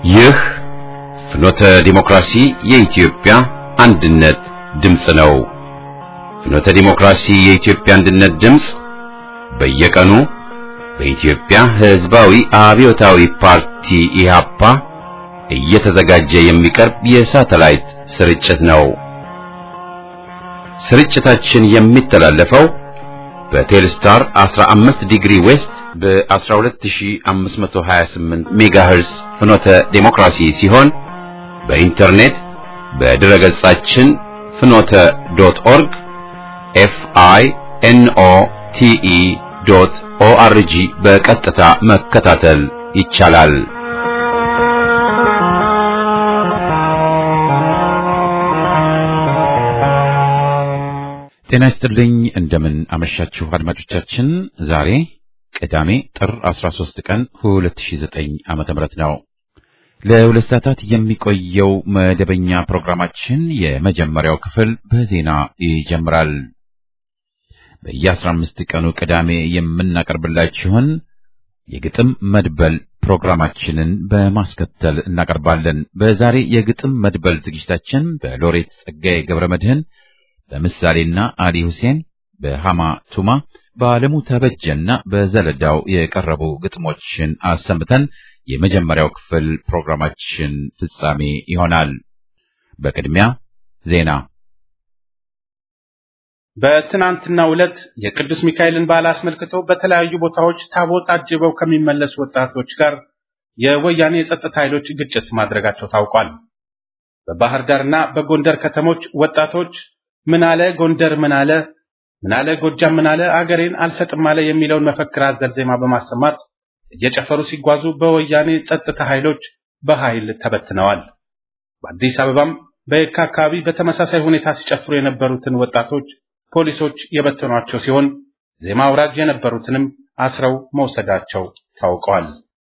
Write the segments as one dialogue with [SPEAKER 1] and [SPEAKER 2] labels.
[SPEAKER 1] ይህ ፍኖተ ዲሞክራሲ የኢትዮጵያ አንድነት ድምፅ ነው። ፍኖተ ዲሞክራሲ የኢትዮጵያ አንድነት ድምፅ በየቀኑ በኢትዮጵያ ሕዝባዊ አብዮታዊ ፓርቲ ኢህአፓ እየተዘጋጀ የሚቀርብ የሳተላይት ስርጭት ነው። ስርጭታችን የሚተላለፈው በቴልስታር 15 ዲግሪ ዌስት በ12528 ሜጋሄርስ ፍኖተ ዴሞክራሲ ሲሆን በኢንተርኔት በድረ ገጻችን ፍኖተ ዶት ኦርግ ኤፍ አይ ኤን ኦ ቲ ኢ ዶት ኦ አር ጂ በቀጥታ መከታተል ይቻላል። ጤና ይስጥልኝ። እንደምን አመሻችሁ አድማጮቻችን። ዛሬ ቅዳሜ ጥር 13 ቀን 2009 ዓመተ ምህረት ነው። ለሁለት ሰዓታት የሚቆየው መደበኛ ፕሮግራማችን የመጀመሪያው ክፍል በዜና ይጀምራል። በየ15 ቀኑ ቅዳሜ የምናቀርብላችሁን የግጥም መድበል ፕሮግራማችንን በማስከተል እናቀርባለን። በዛሬ የግጥም መድበል ዝግጅታችን በሎሬት ጸጋዬ ገብረ መድህን በምሳሌና አሊ ሁሴን በሃማ ቱማ በዓለሙ ተበጀና በዘለዳው የቀረቡ ግጥሞችን አሰምተን የመጀመሪያው ክፍል ፕሮግራማችን ፍጻሜ ይሆናል። በቅድሚያ ዜና።
[SPEAKER 2] በትናንትናው ዕለት የቅዱስ ሚካኤልን በዓል አስመልክተው በተለያዩ ቦታዎች ታቦት አጅበው ከሚመለሱ ወጣቶች ጋር የወያኔ የጸጥታ ኃይሎች ግጭት ማድረጋቸው ታውቋል። በባህር ዳርና በጎንደር ከተሞች ወጣቶች ምን አለ ጎንደር ምን አለ ምን አለ ጎጃም ምን አለ አገሬን አልሰጥም አለ የሚለውን መፈክር አዘል ዜማ በማሰማት እየጨፈሩ ሲጓዙ በወያኔ ጸጥታ ኃይሎች በኃይል ተበትነዋል። በአዲስ አበባም በየካ አካባቢ በተመሳሳይ ሁኔታ ሲጨፍሩ የነበሩትን ወጣቶች ፖሊሶች የበተኗቸው ሲሆን ዜማ አውራጅ የነበሩትንም አስረው መውሰዳቸው ታውቀዋል።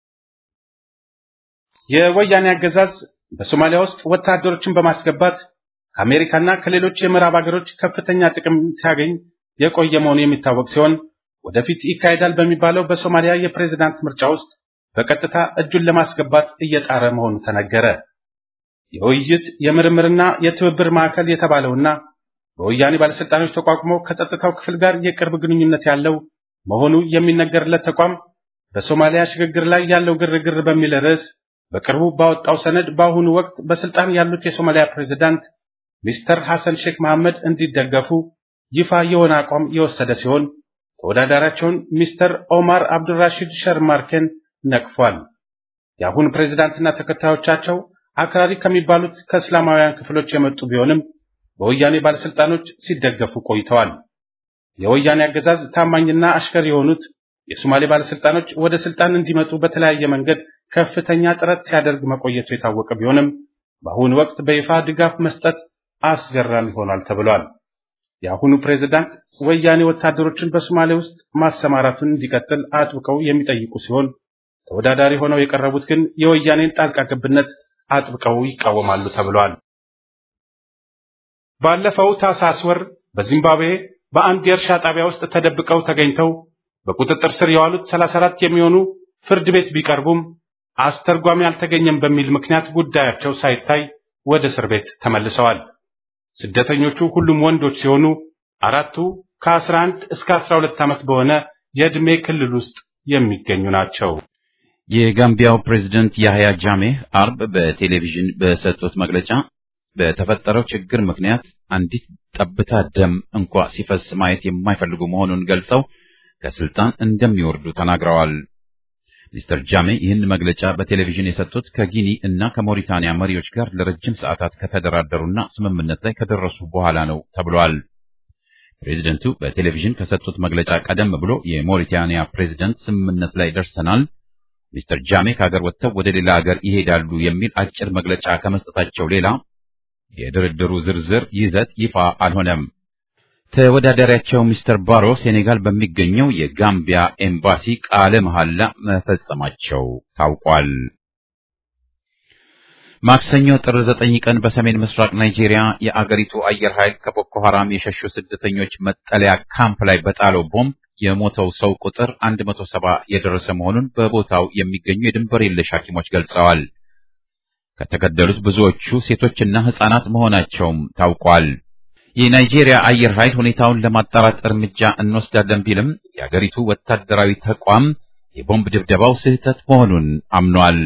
[SPEAKER 2] የወያኔ አገዛዝ በሶማሊያ ውስጥ ወታደሮችን በማስገባት ከአሜሪካና ከሌሎች የምዕራብ ሀገሮች ከፍተኛ ጥቅም ሲያገኝ የቆየ መሆኑ የሚታወቅ ሲሆን ወደፊት ይካሄዳል በሚባለው በሶማሊያ የፕሬዝዳንት ምርጫ ውስጥ በቀጥታ እጁን ለማስገባት እየጣረ መሆኑ ተነገረ። የውይይት የምርምርና የትብብር ማዕከል የተባለውና በወያኔ ባለስልጣኖች ተቋቁሞ ከጸጥታው ክፍል ጋር የቅርብ ግንኙነት ያለው መሆኑ የሚነገርለት ተቋም በሶማሊያ ሽግግር ላይ ያለው ግርግር በሚል ርዕስ በቅርቡ ባወጣው ሰነድ በአሁኑ ወቅት በስልጣን ያሉት የሶማሊያ ፕሬዝዳንት ሚስተር ሐሰን ሼክ መሐመድ እንዲደገፉ ይፋ የሆነ አቋም የወሰደ ሲሆን ተወዳዳሪያቸውን ሚስተር ኦማር አብዱራሺድ ሸርማርኬን ነቅፏል። የአሁኑ ፕሬዝዳንትና ተከታዮቻቸው አክራሪ ከሚባሉት ከእስላማውያን ክፍሎች የመጡ ቢሆንም በወያኔ ባለስልጣኖች ሲደገፉ ቆይተዋል። የወያኔ አገዛዝ ታማኝና አሽከር የሆኑት የሶማሌ ባለስልጣኖች ወደ ስልጣን እንዲመጡ በተለያየ መንገድ ከፍተኛ ጥረት ሲያደርግ መቆየቱ የታወቀ ቢሆንም በአሁኑ ወቅት በይፋ ድጋፍ መስጠት አስገራሚ ሆኗል ተብሏል። የአሁኑ ፕሬዝዳንት ወያኔ ወታደሮችን በሶማሌ ውስጥ ማሰማራቱን እንዲቀጥል አጥብቀው የሚጠይቁ ሲሆን ተወዳዳሪ ሆነው የቀረቡት ግን የወያኔን ጣልቃ ገብነት አጥብቀው ይቃወማሉ ተብሏል። ባለፈው ታህሳስ ወር በዚምባብዌ በአንድ የእርሻ ጣቢያ ውስጥ ተደብቀው ተገኝተው በቁጥጥር ስር የዋሉት 34 የሚሆኑ ፍርድ ቤት ቢቀርቡም አስተርጓሚ አልተገኘም በሚል ምክንያት ጉዳያቸው ሳይታይ ወደ እስር ቤት ተመልሰዋል። ስደተኞቹ ሁሉም ወንዶች ሲሆኑ አራቱ ከ11 እስከ 12 ዓመት በሆነ የዕድሜ ክልል ውስጥ የሚገኙ ናቸው።
[SPEAKER 1] የጋምቢያው ፕሬዝደንት ያህያ ጃሜህ አርብ በቴሌቪዥን በሰጡት መግለጫ በተፈጠረው ችግር ምክንያት አንዲት ጠብታ ደም እንኳ ሲፈስ ማየት የማይፈልጉ መሆኑን ገልጸው ከስልጣን እንደሚወርዱ ተናግረዋል። ሚስተር ጃሜ ይህን መግለጫ በቴሌቪዥን የሰጡት ከጊኒ እና ከሞሪታንያ መሪዎች ጋር ለረጅም ሰዓታት ከተደራደሩና ስምምነት ላይ ከደረሱ በኋላ ነው ተብሏል። ፕሬዚደንቱ በቴሌቪዥን ከሰጡት መግለጫ ቀደም ብሎ የሞሪታንያ ፕሬዚደንት ስምምነት ላይ ደርሰናል፣ ሚስተር ጃሜ ከሀገር ወጥተው ወደ ሌላ ሀገር ይሄዳሉ የሚል አጭር መግለጫ ከመስጠታቸው ሌላ የድርድሩ ዝርዝር ይዘት ይፋ አልሆነም። ተወዳዳሪያቸው ሚስተር ባሮ ሴኔጋል በሚገኘው የጋምቢያ ኤምባሲ ቃለ መሐላ መፈጸማቸው ታውቋል። ማክሰኞ ጥር ዘጠኝ ቀን በሰሜን ምስራቅ ናይጄሪያ የአገሪቱ አየር ኃይል ከቦኮ ሐራም የሸሹ ስደተኞች መጠለያ ካምፕ ላይ በጣለው ቦምብ የሞተው ሰው ቁጥር 170 የደረሰ መሆኑን በቦታው የሚገኙ የድንበር የለሽ ሐኪሞች ገልጸዋል። ከተገደሉት ብዙዎቹ ሴቶችና ሕፃናት መሆናቸውም ታውቋል። የናይጄሪያ አየር ኃይል ሁኔታውን ለማጣራት እርምጃ እንወስዳለን ቢልም የአገሪቱ ወታደራዊ ተቋም የቦምብ ድብደባው ስህተት መሆኑን አምኗል።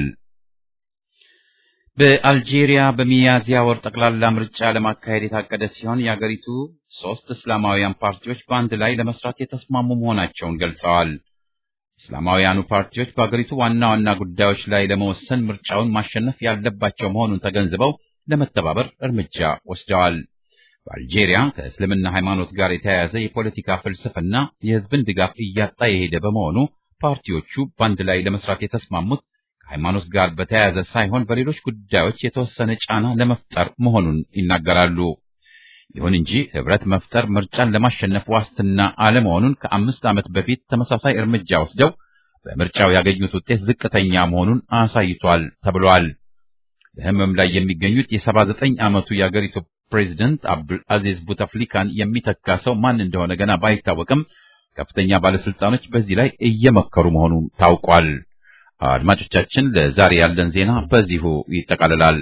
[SPEAKER 1] በአልጄሪያ በሚያዝያ ወር ጠቅላላ ምርጫ ለማካሄድ የታቀደ ሲሆን የአገሪቱ ሶስት እስላማውያን ፓርቲዎች በአንድ ላይ ለመስራት የተስማሙ መሆናቸውን ገልጸዋል። እስላማውያኑ ፓርቲዎች በአገሪቱ ዋና ዋና ጉዳዮች ላይ ለመወሰን ምርጫውን ማሸነፍ ያለባቸው መሆኑን ተገንዝበው ለመተባበር እርምጃ ወስደዋል። በአልጄሪያ ከእስልምና ሃይማኖት ጋር የተያያዘ የፖለቲካ ፍልስፍና የሕዝብን ድጋፍ እያጣ የሄደ በመሆኑ ፓርቲዎቹ በአንድ ላይ ለመስራት የተስማሙት ከሃይማኖት ጋር በተያያዘ ሳይሆን በሌሎች ጉዳዮች የተወሰነ ጫና ለመፍጠር መሆኑን ይናገራሉ። ይሁን እንጂ ህብረት መፍጠር ምርጫን ለማሸነፍ ዋስትና አለመሆኑን ከአምስት ዓመት በፊት ተመሳሳይ እርምጃ ወስደው በምርጫው ያገኙት ውጤት ዝቅተኛ መሆኑን አሳይቷል ተብሏል። በህመም ላይ የሚገኙት የሰባ ዘጠኝ ዓመቱ የአገሪቱ ፕሬዚደንት አብዱል አዚዝ ቡተፍሊካን የሚተካ ሰው ማን እንደሆነ ገና ባይታወቅም ከፍተኛ ባለስልጣኖች በዚህ ላይ እየመከሩ መሆኑ ታውቋል። አድማጮቻችን፣ ለዛሬ ያለን ዜና በዚሁ ይጠቃልላል።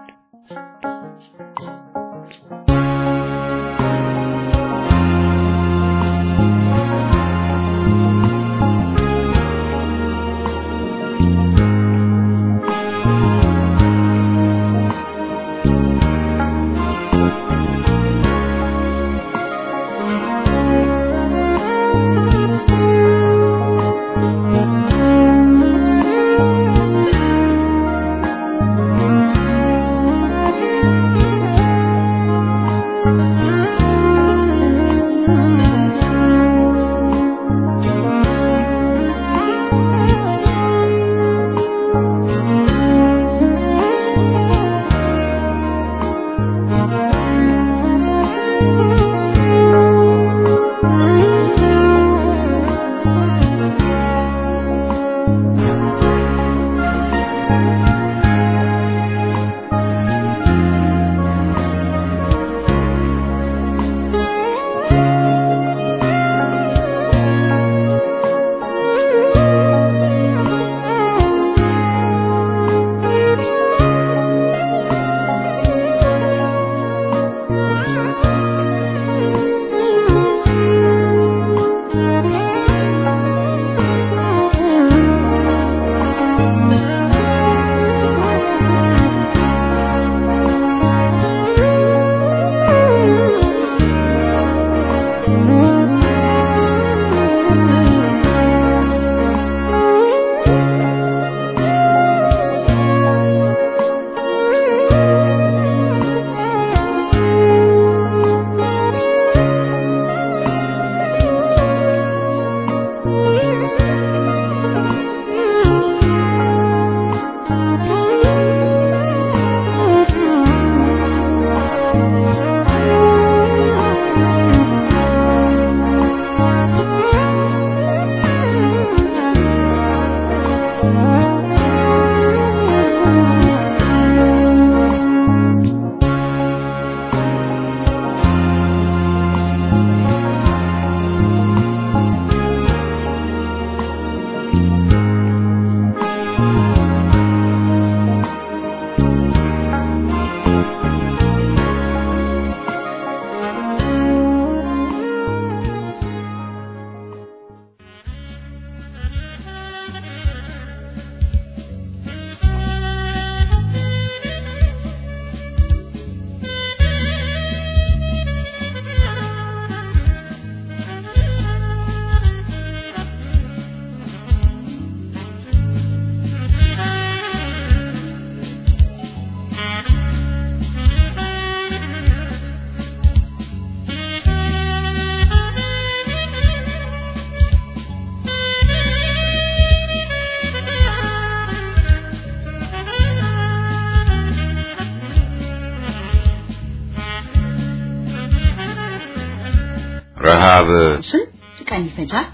[SPEAKER 1] ረሃብ
[SPEAKER 3] ስንት ቀን ይፈጃል?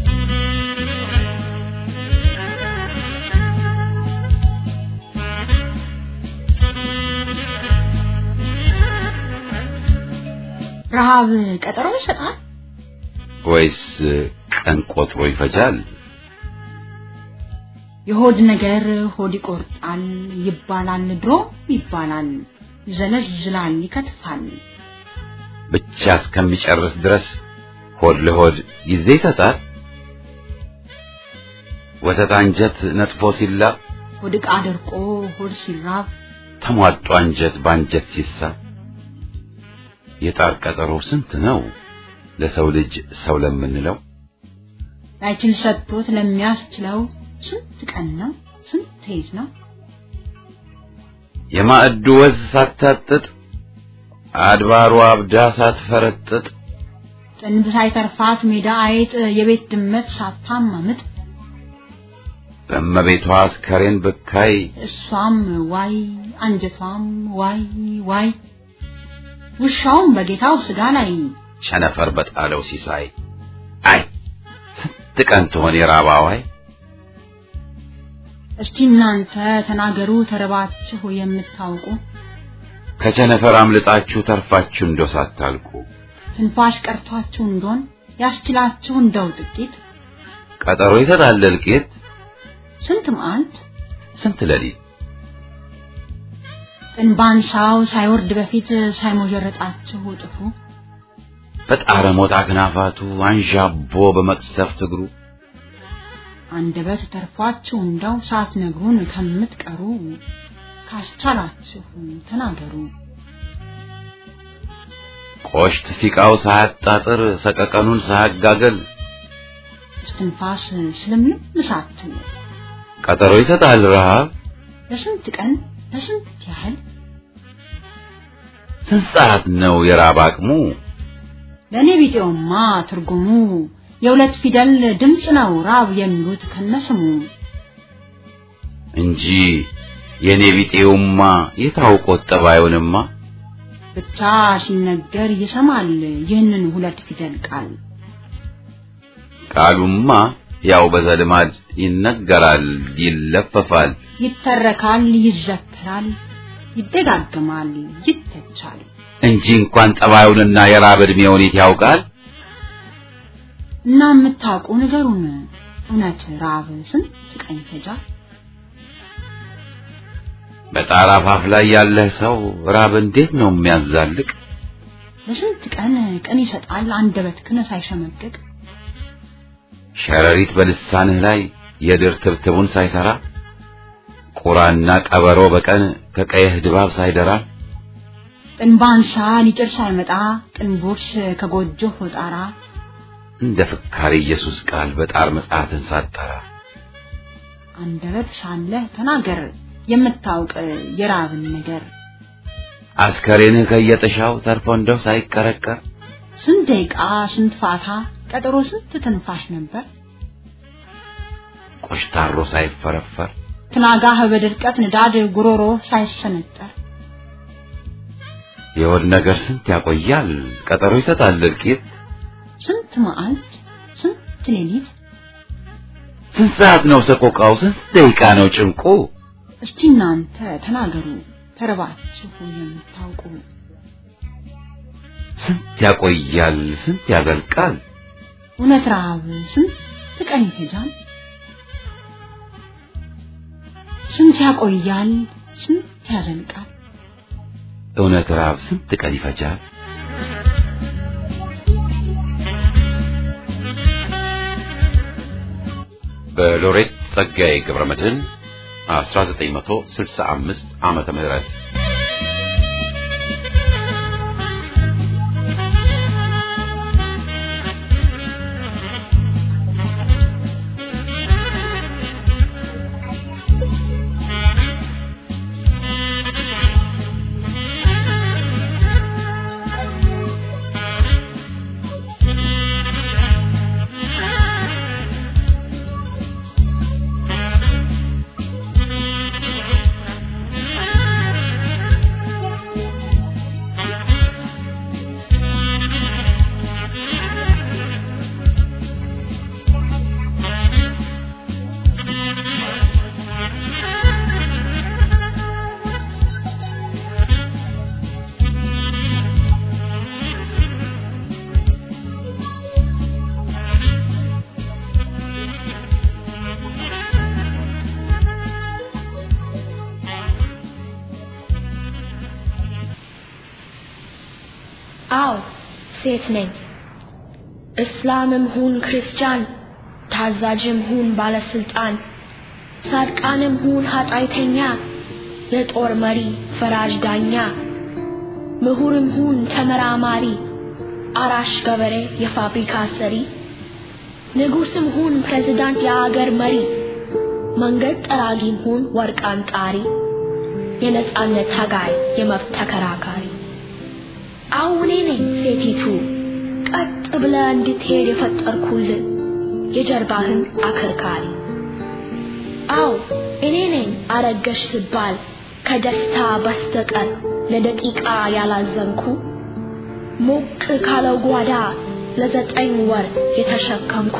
[SPEAKER 3] ረሃብ ቀጠሮ ይሰጣል?
[SPEAKER 1] ወይስ ቀን ቆጥሮ ይፈጃል?
[SPEAKER 3] የሆድ ነገር ሆድ ይቆርጣል ይባላል ድሮ ይባላል ይዘለዝላል ይከትፋል
[SPEAKER 1] ብቻ እስከሚጨርስ ድረስ ሆድ ለሆድ ጊዜ ይሰጣል። ወተት አንጀት ነጥፎ ሲላብ
[SPEAKER 3] ሆድ ዕቃ ደርቆ ሆድ ሲራብ
[SPEAKER 1] ተሟጦ አንጀት በአንጀት ሲሳብ የጣር ቀጠሮ ስንት ነው ለሰው ልጅ ሰው ለምንለው
[SPEAKER 3] ላይችል ሰጥቶት ለሚያስችለው ስንት ቀን ነው ስንት ሌት ነው
[SPEAKER 1] የማዕዱ ወዝ ሳታጥጥ አድባሩ አብዳ ሳትፈረጥጥ
[SPEAKER 3] ጥንብ ሳይተርፋት ሜዳ አይጥ የቤት ድመት ሳታማምጥ
[SPEAKER 1] በእመቤቷ አስከሬን ብካይ
[SPEAKER 3] እሷም ዋይ አንጀቷም ዋይ ዋይ ውሻውም በጌታው ስጋ ላይ
[SPEAKER 1] ቸነፈር በጣለው ሲሳይ አይ ስንት ቀን ትሆን የራባዋይ
[SPEAKER 3] እስቲ እናንተ ተናገሩ ተረባችሁ የምታውቁ
[SPEAKER 1] ከቸነፈር አምልጣችሁ ተርፋችሁ እንደው ሳታልቁ
[SPEAKER 3] ትንፋሽ ቀርቷችሁ እንደሆን ያስችላችሁ እንደው ጥቂት
[SPEAKER 1] ቀጠሮ ይሰጣል እልቂት
[SPEAKER 3] ስንት መዓልት
[SPEAKER 1] ስንት ሌሊት
[SPEAKER 3] ጥንባንሳው ሳይወርድ በፊት ሳይሞጀረጣችሁ ጥፉ
[SPEAKER 1] በጣረ ሞጣ አክናፋቱ አንዣቦ በመቅሰፍት እግሩ
[SPEAKER 3] አንደበት ተርፏችሁ እንደው ሳትነግሩን ከምትቀሩ ካስቻላችሁ ተናገሩ
[SPEAKER 1] ቆሽት ሲቃው ሳያጣጥር ሰቀቀኑን ሳያጋገል
[SPEAKER 3] እስትንፋስ ስለምን ሳትሉ
[SPEAKER 1] ቀጠሮ ይሰጣል ረሃብ
[SPEAKER 3] ለስንት ቀን ለስንት ያህል
[SPEAKER 1] ስንት ሰዓት ነው የራብ አቅሙ
[SPEAKER 3] ለእኔ ቢጤውማ ትርጉሙ የሁለት ፊደል ድምፅ ነው ራብ የሚሉት ከነስሙ
[SPEAKER 1] እንጂ የኔ ቢጤውማ የታውቆት ጠባዩንማ
[SPEAKER 3] ብቻ ሲነገር ይሰማል ይህንን ሁለት ፊደል ቃል
[SPEAKER 1] ቃሉማ ያው በዘልማድ ይነገራል ይለፈፋል
[SPEAKER 3] ይተረካል ይዘከራል ይደጋግማል ይተቻል
[SPEAKER 1] እንጂ እንኳን ጠባዩንና የራብ ዕድሜውን የት ያውቃል
[SPEAKER 3] እና የምታውቁ ንገሩን እውነት ራብ ስንት ቀን ይፈጃል
[SPEAKER 1] በጣር አፋፍ ላይ ያለህ ሰው ራብ እንዴት ነው የሚያዛልቅ
[SPEAKER 3] ለስንት ቀን ቀን ይሰጣል አንደበትክን ሳይሸመቅቅ
[SPEAKER 1] ሸረሪት በልሳንህ ላይ የድር ትብትቡን ሳይሰራ ቁራና ቀበሮ በቀን ከቀየህ ድባብ ሳይደራ
[SPEAKER 3] ጥንባንሳ ሊጭር ሳይመጣ ጥንቦርስ ከጎጆህ ጣራ
[SPEAKER 1] እንደ ፍካሪ ኢየሱስ ቃል በጣር መጽሐፍን ሳጠራ
[SPEAKER 3] አንደበት ሳለህ ተናገር የምታውቅ የራብን ነገር
[SPEAKER 1] አስከሬንህ ከየጥሻው ተርፎ እንደው ሳይቀረቀር
[SPEAKER 3] ስንት ደቂቃ ስንት ፋታ ቀጠሮ ስንት ትንፋሽ ነበር
[SPEAKER 1] ቆሽታሮ ሳይፈረፈር
[SPEAKER 3] ትናጋህ በድርቀት ንዳድ ጉሮሮ ሳይሰነጠር
[SPEAKER 1] የሆድ ነገር ስንት ያቆያል ቀጠሮ ይሰጣል እልቂት
[SPEAKER 3] ስንት መዓልት ስንት ሌሊት
[SPEAKER 1] ስንት ሰዓት ነው ሰቆቃው ስንት ደቂቃ ነው ጭንቁ
[SPEAKER 3] እስቲ እናንተ ተናገሩ ተርባችሁ የምታውቁ
[SPEAKER 1] ስንት ያቆያል ስንት ያዘልቃል
[SPEAKER 3] እውነት ረሃብ ስንት ቀን ይፈጃል ስንት ያቆያል ስንት ያዘልቃል
[SPEAKER 1] እውነት ራብ ስንት ቀን ይፈጃል በሎሬት ጸጋዬ ገብረመድህን 1965 ዓመተ ምህረት
[SPEAKER 4] አዎ ሴት ነኝ። እስላምም ሁን ክርስቲያን፣ ታዛዥም ሁን ባለስልጣን፣ ጻድቃንም ሁን ኃጢአተኛ፣ የጦር መሪ ፈራጅ ዳኛ፣ ምሁርም ሁን ተመራማሪ፣ አራሽ ገበሬ የፋብሪካ ሰሪ፣ ንጉስም ሁን ፕሬዝዳንት የአገር መሪ፣ መንገድ ጠራጊም ሁን ወርቅ አንጣሪ፣ የነጻነት ታጋይ የመብት ተከራካሪ አሁን እኔ ነኝ ሴቲቱ ቀጥ ብለ እንድትሄድ የፈጠርኩልህ የጀርባህን አከርካሪ። አው እኔ ነኝ አረገሽ ስባል ከደስታ በስተቀር ለደቂቃ ያላዘንኩ ሞቅ ካለው ጓዳ ለዘጠኝ ወር የተሸከምኩ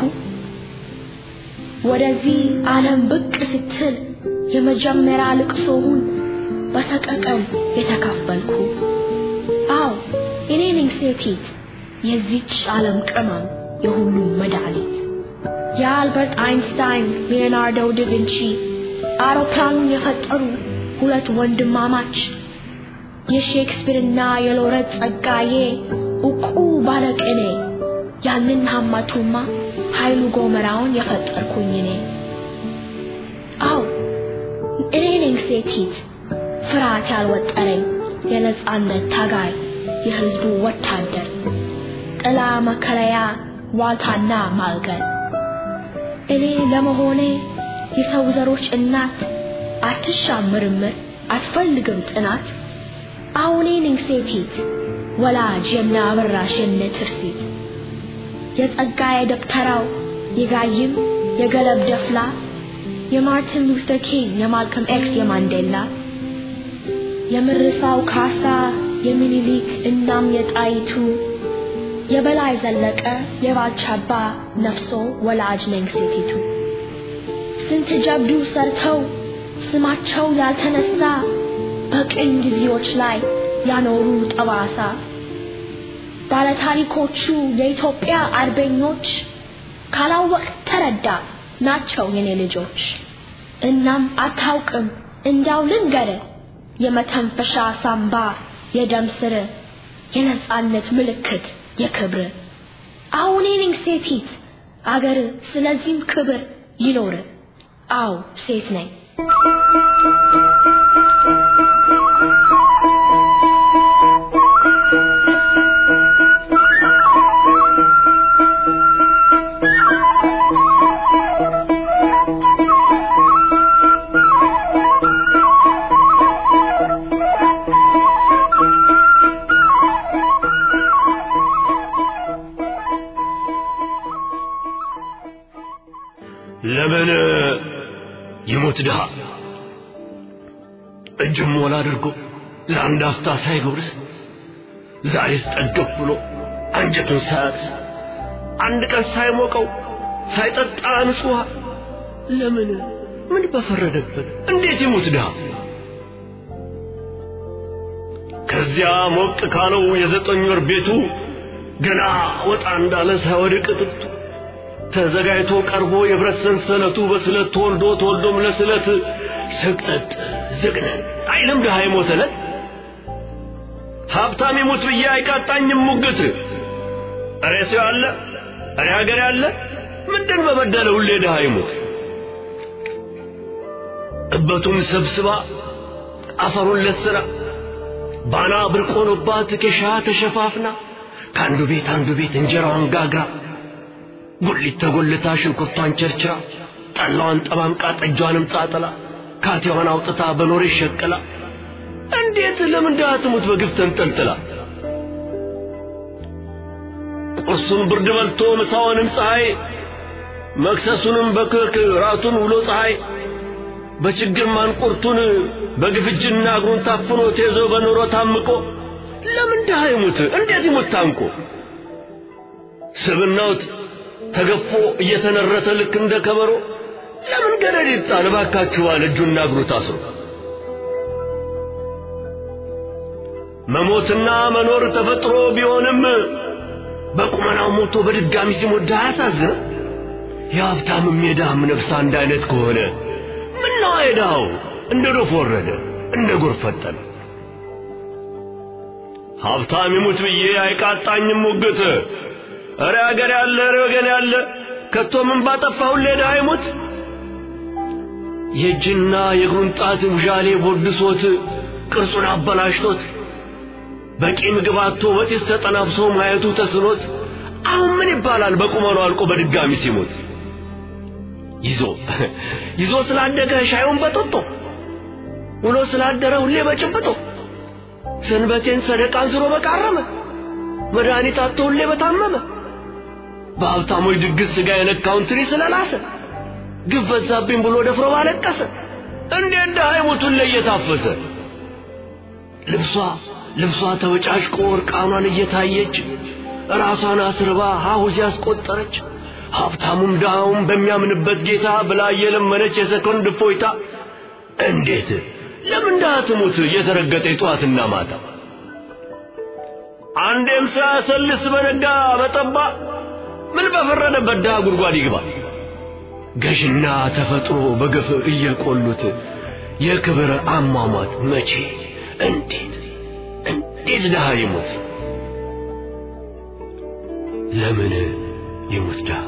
[SPEAKER 4] ወደዚህ ዓለም ብቅ ስትል የመጀመሪያ ልቅሶውን በሰቀቀን የተካፈልኩ አው እኔ ነኝ ሴቲት የዚች ዓለም ቅመም የሁሉም መድኃኒት የአልበርት አይንስታይን ሊዮናርዶ ዳቪንቺ አውሮፕላኑን የፈጠሩ ሁለት ወንድማማች የሼክስፒርና የሎረት ጸጋዬ ዕውቁ ባለቅኔ ያንን ሀማቱማ ኃይሉ ጎመራውን የፈጠርኩኝ እኔ አው እኔ ነኝ ሴቲት ፍርሃት ያልወጠረኝ የነጻነት ታጋይ የህዝቡ ወታደር ጥላ መከለያ ዋልታና ማልገል እኔ ለመሆኔ የሰው ዘሮች እናት አትሻም ምርምር አትፈልግም ጥናት አሁኔ ነኝ ሴቲት ወላጅ የነ አበራሽ የነ ትርሲት የጸጋዬ ደብተራው የጋይም የገለብ ደፍላ የማርቲን ሉተር ኪንግ የማልከም ኤክስ የማንዴላ የምርሳው ካሳ የሚኒሊክ እናም የጣይቱ የበላይ ዘለቀ የባልቻባ ነፍሶ ወላጅ ነኝ ሴቲቱ ስንት ጀብዱ ሰርተው ስማቸው ያልተነሳ በቅኝ ጊዜዎች ላይ ያኖሩ ጠባሳ ባለታሪኮቹ የኢትዮጵያ አርበኞች ካላወቅ ተረዳ ናቸው የኔ ልጆች እናም አታውቅም እንዳው ልንገር የመተንፈሻ ሳምባ የደም ስር የነጻነት ምልክት የክብር አሁን ነኝ ሴቲት አገር ስለዚህም ክብር ይኖር አው ሴት ነኝ
[SPEAKER 5] ለምን ይሞት ድሃ እጅም ሞላ አድርጎ ለአንድ አፍታ ሳይጎርስ ዛሬስ ጠገብ ብሎ አንጀቱን ሳያርስ አንድ ቀን ሳይሞቀው ሳይጠጣ ንጹሕ ውሃ ለምን ምን በፈረደበት እንዴት ይሙት ድሃ ከዚያ ሞቅ ካለው የዘጠኝ ወር ቤቱ ገና ወጣ እንዳለ ሳይወድቅ ጥብቱ ተዘጋጅቶ ቀርቦ የብረት ሰንሰለቱ በስለት ተወልዶ ተወልዶም ለስለት ስቅጠጥ ዝግነን አይልም ድሃ የሞተለት ሀብታም ይሙት ብዬ አይቃጣኝም ሙግት እሬ ሰው አለ እሬ ሀገር ያለ ምንድን በበደለ ሁሌ ድሃ ይሙት እበቱን ሰብስባ አፈሩን ለስራ ባና ብርቅ ሆኖባት ኬሻ ተሸፋፍና ከአንዱ ቤት አንዱ ቤት እንጀራዋን ጋግራ ጉሊት ተጎልታ ሽንኩርቷን ቸርችራ ጠላዋን ጠማምቃ ጠጇንም ጣጥላ ካቴዋን አውጥታ በኖሬ ሸቅላ እንዴት ለምን ድሃ ትሙት በግፍ ተንጠልጥላ ቁርሱን ብርድ በልቶ ምሳውንም ፀሐይ መክሰሱንም በክክ ራቱን ውሎ ፀሐይ በችግር ማንቁርቱን በግፍጅና እግሩን ታፍኖ ተይዞ በኑሮ ታምቆ ለምን ድሃ ይሙት እንዴት ይሙት ታንቆ ስብናውት ተገፎ እየተነረተ ልክ እንደ ከበሮ ለምን ገደል ይጣል እባካችሁ ባለ እጁና እግሩ ታስሮ መሞትና መኖር ተፈጥሮ ቢሆንም በቁመናው ሞቶ በድጋሚ ሲሞት ድሃ ያሳዝነ የሀብታምም የድሃም ነፍስ አንድ አይነት ከሆነ ምነዋ የድሃው እንደ ዶፍ ወረደ እንደ ጎርፍ ፈጠነ ሀብታም ይሙት ብዬ አይቃጣኝም ሙግት። እረ አገር ያለ እረ ወገን ያለ ከቶ ምን ባጠፋው ሌዳ አይሙት የእጅና የእግሩን ጣት ውዣሌ ቦድሶት ቅርጹን አበላሽቶት በቂ ምግብ አጥቶ በጢስ ተጠናፍሶ ማየቱ ተስኖት አሁን ምን ይባላል በቁመኑ አልቆ በድጋሚ ሲሞት ይዞ ይዞ ስላደገ ሻዩን በጦጦ ውሎ ስላደረ ሁሌ በጭብጦ ሰንበቴን ሰደቃን ዝሮ በቃረመ መድኃኒት አጥቶ ሁሌ በታመመ በሀብታሞች ድግስ ሥጋ የነካውን ትሪ ስለላሰ ግፍ በዛብኝ ብሎ ደፍሮ ባለቀሰ እንዴት ድሃ ይሞቱን ላይ እየታፈሰ ልብሷ ልብሷ ተበጫጭቆ እርቃኗን እየታየች ራሷን አስርባ ሀሁዝ ያስቆጠረች ሀብታሙም ድሃውም በሚያምንበት ጌታ ብላ እየለመነች የሰኮንድ እፎይታ እንዴት ለምን ድሃ ትሙት እየተረገጠ ጠዋትና ማታ አንዴም ሳያሰልስ በነጋ በጠባ ምን በፈረደበት ድሃ ጉድጓድ ይግባ ገዥና ተፈጥሮ በግፍ እየቆሉት የክብር አሟሟት መቼ እንዴት እንዴት ድሃ ይሙት ለምን ይሙት ድሃ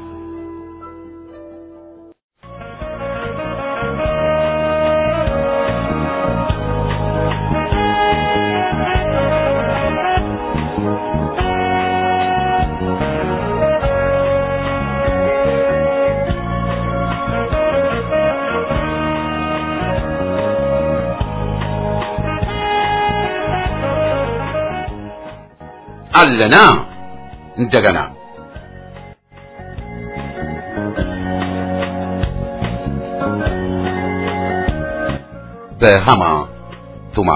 [SPEAKER 1] አለና እንደገና በሃማ ቱማ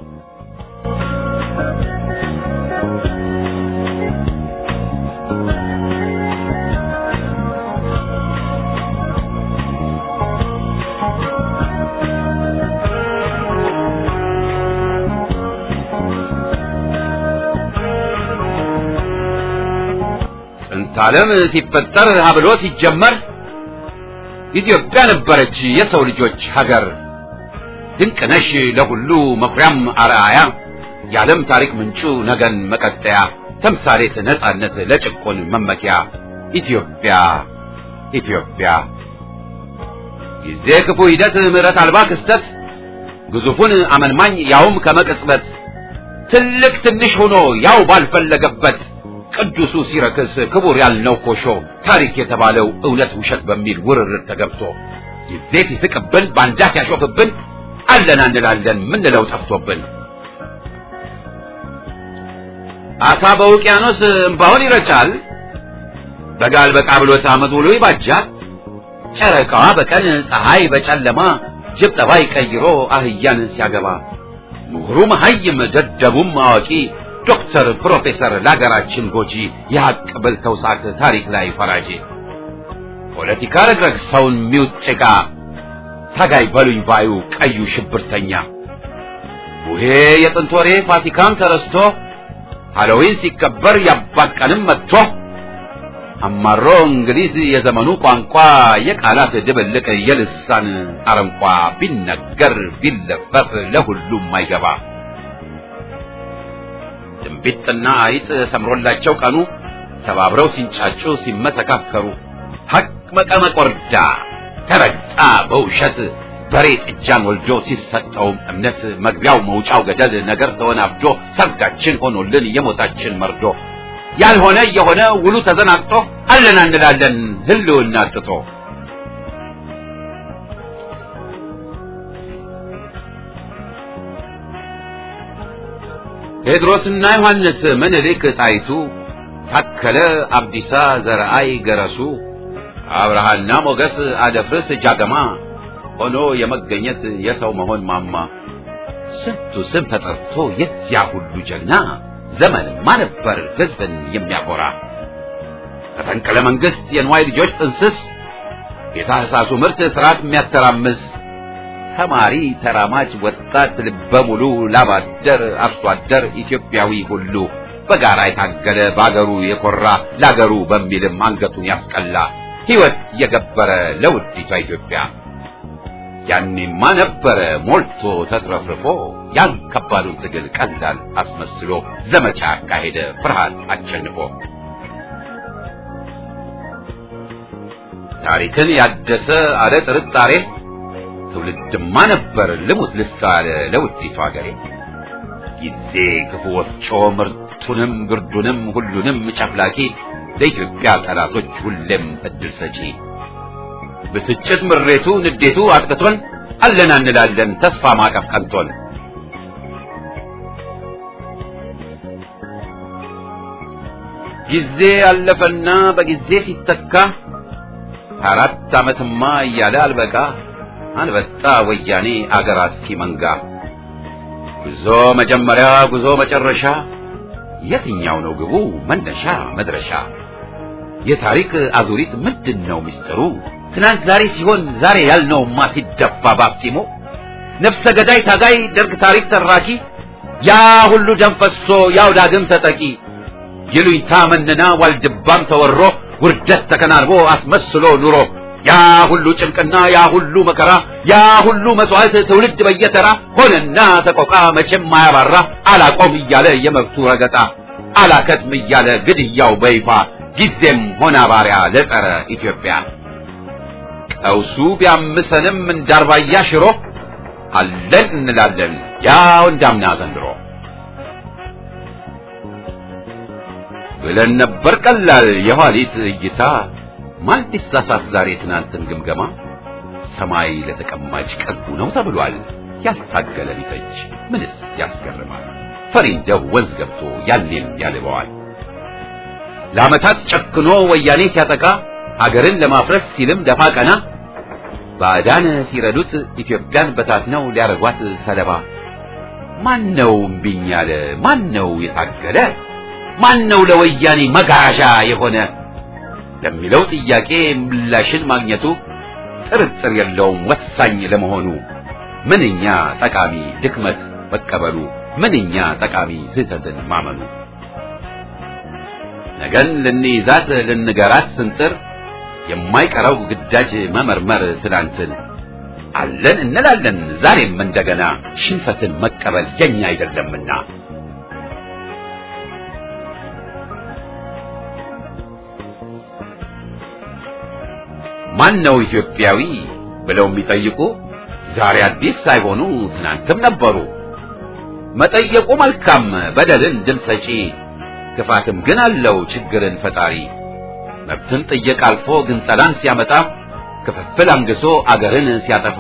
[SPEAKER 1] ጥንት ዓለም ሲፈጠር ሀብሎ ሲጀመር ኢትዮጵያ ነበረች የሰው ልጆች ሀገር። ድንቅነሽ ለሁሉ መኩሪያም አርአያ የዓለም ታሪክ ምንጩ ነገን መቀጠያ ተምሳሌት ነጻነት ለጭቆን መመኪያ ኢትዮጵያ ኢትዮጵያ ጊዜ ክፉ ሂደት ምሕረት አልባ ክስተት ግዙፉን አመንማኝ ያውም ከመቅጽበት ትልቅ ትንሽ ሆኖ ያው ባልፈለገበት ቅዱሱ ሲረክስ ክቡር ያልነው ኮሾ ታሪክ የተባለው እውነት ውሸት በሚል ውርርድ ተገብቶ ጊዜ ሲስቅብን ባንዳት ያሾፍብን አለና እንላለን ምንለው ጠፍቶብን አሳ በውቅያኖስ እምባውን ይረጫል በጋል በቃ ብሎት ዓመት ውሎ ይባጃል ጨረቃዋ በቀን ፀሐይ በጨለማ ጅብ ጠባይ ቀይሮ አህያን ሲያገባ ምሁሩ መሐይም ደደቡም አዋቂ ዶክተር ፕሮፌሰር ለሀገራችን ጎጂ የሐቅ በልተው ሳቅ ታሪክ ላይ ፈራጂ ፖለቲካ ረግረግ ሰውን ሚውጥ ጭቃ ታጋይ በሉኝ ባዩ ቀዩ ሽብርተኛ ቡሄ የጥንት ወሬ ፋሲካም ተረስቶ ሃሎዊን ሲከበር ያባት ቀንም መጥቶ አማሮ እንግሊዝ የዘመኑ ቋንቋ የቃላት ድብልቅ የልሳን አረንቋ ቢነገር ቢለፈፍ ለሁሉም አይገባ ድንቢጥና አይጥ ሰምሮላቸው ቀኑ ተባብረው ሲንጫጩ ሲመሰካከሩ ሐቅ መቀመቅ ወርዳ ተረግጣ በውሸት በሬ ጥጃን ወልዶ ሲሰጠውም እምነት መግቢያው መውጫው ገደል ነገር ተወናብዶ ሰርጋችን ሆኖልን የሞታችን መርዶ ያልሆነ የሆነ ውሉ ተዘናግቶ አለና እንላለን ህልውና አጥቶ ቴድሮስና ዮሐንስ ምኒልክ ጣይቱ ታከለ አብዲሳ ዘርአይ ገረሱ አብርሃና ሞገስ አደፍርስ ጃገማ ሆኖ የመገኘት የሰው መሆን ማማ ስንቱ ስም ተጠርቶ የዚያ ሁሉ ጀግና ዘመንማ ነበር ህዝብን የሚያኮራ መፈንቅለ መንግስት የንዋይ ልጆች ጥንስስ የታህሳሱ ምርት ስርዓት የሚያተራምስ ተማሪ ተራማጅ ወጣት ልበ ሙሉ ላባደር አርሶ አደር ኢትዮጵያዊ ሁሉ በጋራ የታገለ በአገሩ የኮራ ለአገሩ በሚልም አንገቱን ያስቀላ ሕይወት የገበረ ለውዲቷ ኢትዮጵያ ያኔማ ነበረ ሞልቶ ተትረፍርፎ ያን ከባዱን ትግል ቀላል አስመስሎ ዘመቻ ካሄደ ፍርሃት አሸንፎ ታሪክን ያደሰ አለ ጥርጣሬ ትውልድማ ነበር ልሙት ልሳለ ለውዲቱ አገሬ ጊዜ ክፉ ወፍጮ ምርቱንም ግርዱንም ሁሉንም ጨፍላቂ ለኢትዮጵያ ጠላቶች ሁሌም እድል ሰጪ ብስጭት ምሬቱ ንዴቱ አጥቅቶን አለና እንላለን ተስፋ ማቀፍ ቀንቶን ጊዜ አለፈና በጊዜ ሲተካ አራት ዓመትማ እያለ አልበቃ አንበጣ ወያኔ አገር አጥፊ መንጋ ጉዞ መጀመሪያ ጉዞ መጨረሻ የትኛው ነው ግቡ መነሻ መድረሻ የታሪክ አዙሪት ምንድን ነው ምስጢሩ ትናንት ዛሬ ሲሆን ዛሬ ያልነውማ ሲደፋ ባፍጢሙ ነፍሰ ገዳይ ታጋይ ደርግ ታሪክ ተራኪ ያ ሁሉ ደም ፈሶ ያው ዳግም ተጠቂ ይሉኝታ መንና ዋልድባም ተወሮ ውርደት ተከናንቦ አስመስሎ ኑሮ ያ ሁሉ ጭንቅና ያ ሁሉ መከራ ያ ሁሉ መስዋዕት ትውልድ በየተራ ሆነና ተቆቃ መቼም ማያባራ አላቆም እያለ የመብቱ ረገጣ አላከትም እያለ ግድያው በይፋ ጊዜም ሆና ባሪያ ለጸረ ኢትዮጵያ ቀውሱ ቢያምሰንም እንዳርባያ ሽሮ አለን እንላለን ያው እንዳምና ዘንድሮ ብለን ነበር ቀላል የኋሊት እይታ ማን ሊሳሳት ዛሬ ትናንትን ግምገማ ሰማይ ለተቀማጭ ቀልቡ ነው ተብሏል ያልታገለ ቢተች ምንስ ያስገርማል ፈሪ እንደው ወንዝ ገብቶ ያኔም ያልበዋል ለዓመታት ጨክኖ ወያኔ ሲያጠቃ አገርን ለማፍረስ ሲልም ደፋ ቀና ባዕዳን ሲረዱት ኢትዮጵያን በታትነው ሊያረጓት ሰለባ ማን ነው እምቢኝ ያለ ማን ነው የታገለ ማን ነው ለወያኔ መጋዣ የሆነ ለሚለው ጥያቄ ምላሽን ማግኘቱ ጥርጥር የለውም ወሳኝ ለመሆኑ ምንኛ ጠቃሚ ድክመት መቀበሉ ምንኛ ጠቃሚ ስህተትን ማመኑ ነገን ልንይዛት ልንገራት ስንጥር የማይቀረው ግዳጅ መመርመር ትላንትን አለን እንላለን ዛሬም እንደገና ሽንፈትን መቀበል የኛ አይደለምና ማን ነው ኢትዮጵያዊ ብለው የሚጠይቁ ዛሬ አዲስ ሳይሆኑ ትናንትም ነበሩ። መጠየቁ መልካም በደልን ድል ሰጪ ክፋትም ግን አለው ችግርን ፈጣሪ መብትን ጥየቅ አልፎ ግን ጠላን ሲያመጣ ክፍፍል አንግሶ አገርን ሲያጠፋ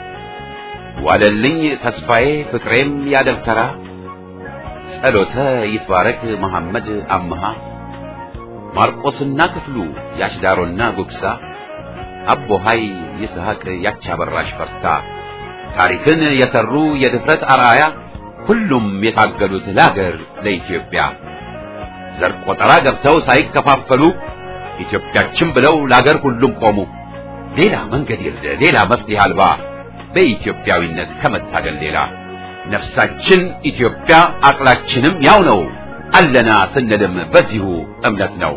[SPEAKER 1] ዋለልኝ ተስፋዬ ፍቅሬም ያደብተራ ጸሎተ ይትባረክ መሐመድ አምሃ ማርቆስና ክፍሉ ያሽዳሮና ጉግሳ አቦ ሀይ ይስሐቅ ያቻበራሽ ፈርታ ታሪክን የሰሩ የድፍረት አርአያ ሁሉም የታገሉት ለአገር ለኢትዮጵያ ዘር ቆጠራ ገብተው ሳይከፋፈሉ ኢትዮጵያችን ብለው ለአገር ሁሉም ቆሙ። ሌላ መንገድ የለ ሌላ መፍትሄ አልባ በኢትዮጵያዊነት ከመታገል ሌላ ነፍሳችን ኢትዮጵያ አቅላችንም ያው ነው አለና ስንልም በዚሁ እምነት ነው።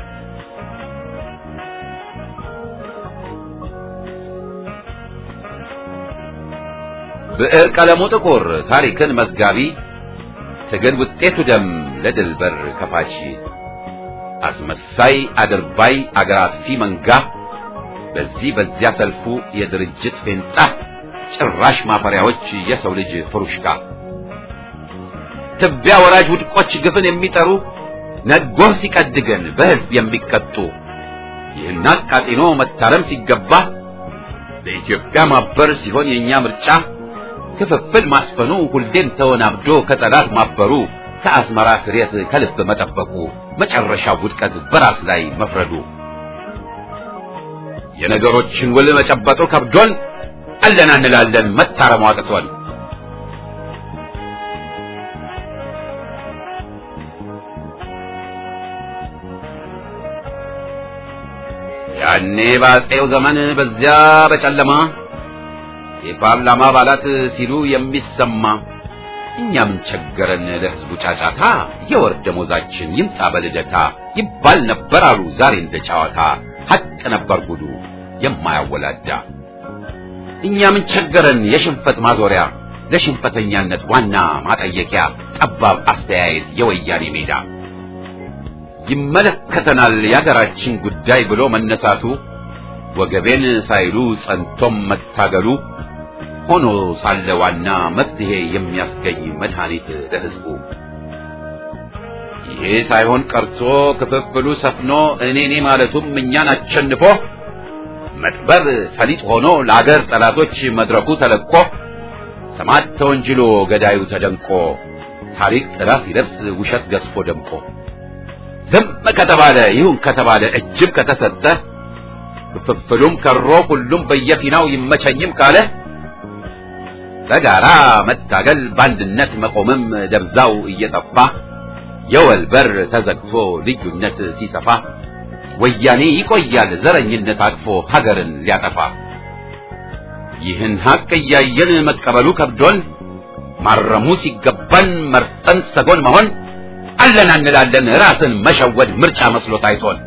[SPEAKER 1] ብዕር ቀለሙ ጥቁር ታሪክን መዝጋቢ ትግል ውጤቱ ደም ለድል በር ከፋች አስመሳይ አድርባይ አገር አጥፊ መንጋ በዚህ በዚያ ሰልፉ የድርጅት ፌንጣ ጭራሽ ማፈሪያዎች የሰው ልጅ ፍሩሽካ ትቢያ ወራጅ ውድቆች ግፍን የሚጠሩ ነጎህ ሲቀድገን በሕዝብ የሚቀጡ ይህን አቃጢኖ መታረም ሲገባ ለኢትዮጵያ ማበር ሲሆን የእኛ ምርጫ ክፍፍል ማስፈኑ ሁሌም ተወናብዶ ከጠላት ማበሩ ከአስመራ ስሬት ከልብ መጠበቁ መጨረሻው ውድቀት በራስ ላይ መፍረዱ የነገሮችን ውል መጨበጡ ከብዶን አለና እንላለን መታረሙ አቅቶን ያኔ በአፄው ዘመን በዚያ በጨለማ የፓርላማ አባላት ሲሉ የሚሰማ እኛ ምን ቸገረን ለሕዝቡ ጫጫታ የወር ደሞዛችን ይምጣ በልደታ ይባል ነበር አሉ ዛሬ እንደ ጨዋታ ሐቅ ነበር ጉዱ የማያወላዳ እኛ ምን ቸገረን የሽንፈት ማዞሪያ ለሽንፈተኛነት ዋና ማጠየቂያ ጠባብ አስተያየት የወያኔ ሜዳ ይመለከተናል የሀገራችን ጉዳይ ብሎ መነሳቱ ወገቤን ሳይሉ ጸንቶም መታገሉ ሆኖ ሳለ ዋና መፍትሄ የሚያስገኝ መድኃኒት ለሕዝቡ ይሄ ሳይሆን ቀርቶ ክፍፍሉ ሰፍኖ እኔ እኔ ማለቱም እኛን አሸንፎ መጥበር ፈሊጥ ሆኖ ለአገር ጠላቶች መድረኩ ተለቆ ሰማዕት ተወንጅሎ ገዳዩ ተደንቆ ታሪክ ጥላ ሲለብስ ውሸት ገዝፎ ደምቆ ዝም ከተባለ ይሁን ከተባለ እጅም ከተሰጠ ክፍፍሉም ከሮ ሁሉም በየፊናው ይመቸኝም ካለ በጋራ መታገል በአንድነት መቆምም ደብዛው እየጠፋ የወል በር ተዘግቶ ልዩነት ሲሰፋ ወያኔ ይቆያል ዘረኝነት አቅፎ ሀገርን ሊያጠፋ። ይህን ሀቅ እያየን መቀበሉ ከብዶን ማረሙ ሲገባን መርጠን ሰጎን መሆን አለን እንላለን ራስን መሸወድ ምርጫ መስሎ ታይቶን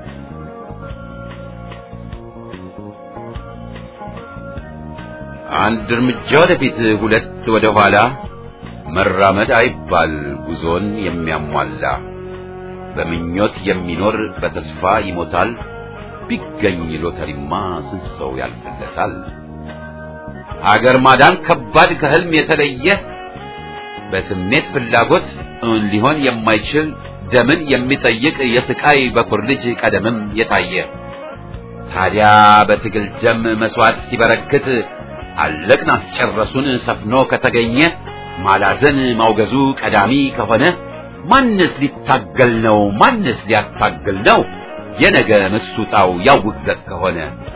[SPEAKER 1] አንድ እርምጃ ወደፊት ሁለት ወደ ኋላ መራመድ አይባል ጉዞን የሚያሟላ በምኞት የሚኖር በተስፋ ይሞታል ቢገኝ ሎተሪማ ስንት ሰው ያልፍለታል አገር ማዳን ከባድ ከህልም የተለየ በስሜት ፍላጎት እውን ሊሆን የማይችል ደምን የሚጠይቅ የስቃይ በኩር ልጅ ቀደምም የታየ ታዲያ በትግል ደም መስዋዕት ሲበረክት አለቅን አስጨረሱን ሰፍኖ ከተገኘ ማላዘን ማውገዙ ቀዳሚ ከሆነ ማንስ ሊታገል ነው? ማንስ ሊያታግል ነው? የነገ ምሱጣው ያው ውግዘት ከሆነ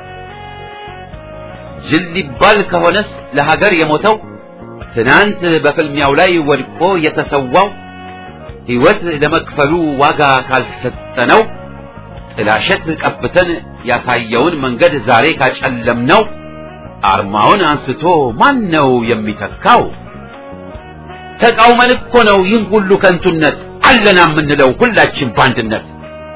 [SPEAKER 1] ጅል ሊባል ከሆነስ ለሀገር የሞተው ትናንት በፍልሚያው ላይ ወድቆ የተሰዋው ሕይወት ለመክፈሉ ዋጋ ካልሰጠነው ጥላሸት ቀብተን ያሳየውን መንገድ ዛሬ ካጨለምነው አርማውን አንስቶ ማን ነው የሚተካው? ተቃውመን እኮ ነው ይህን ሁሉ ከንቱነት አለና የምንለው ሁላችን በአንድነት።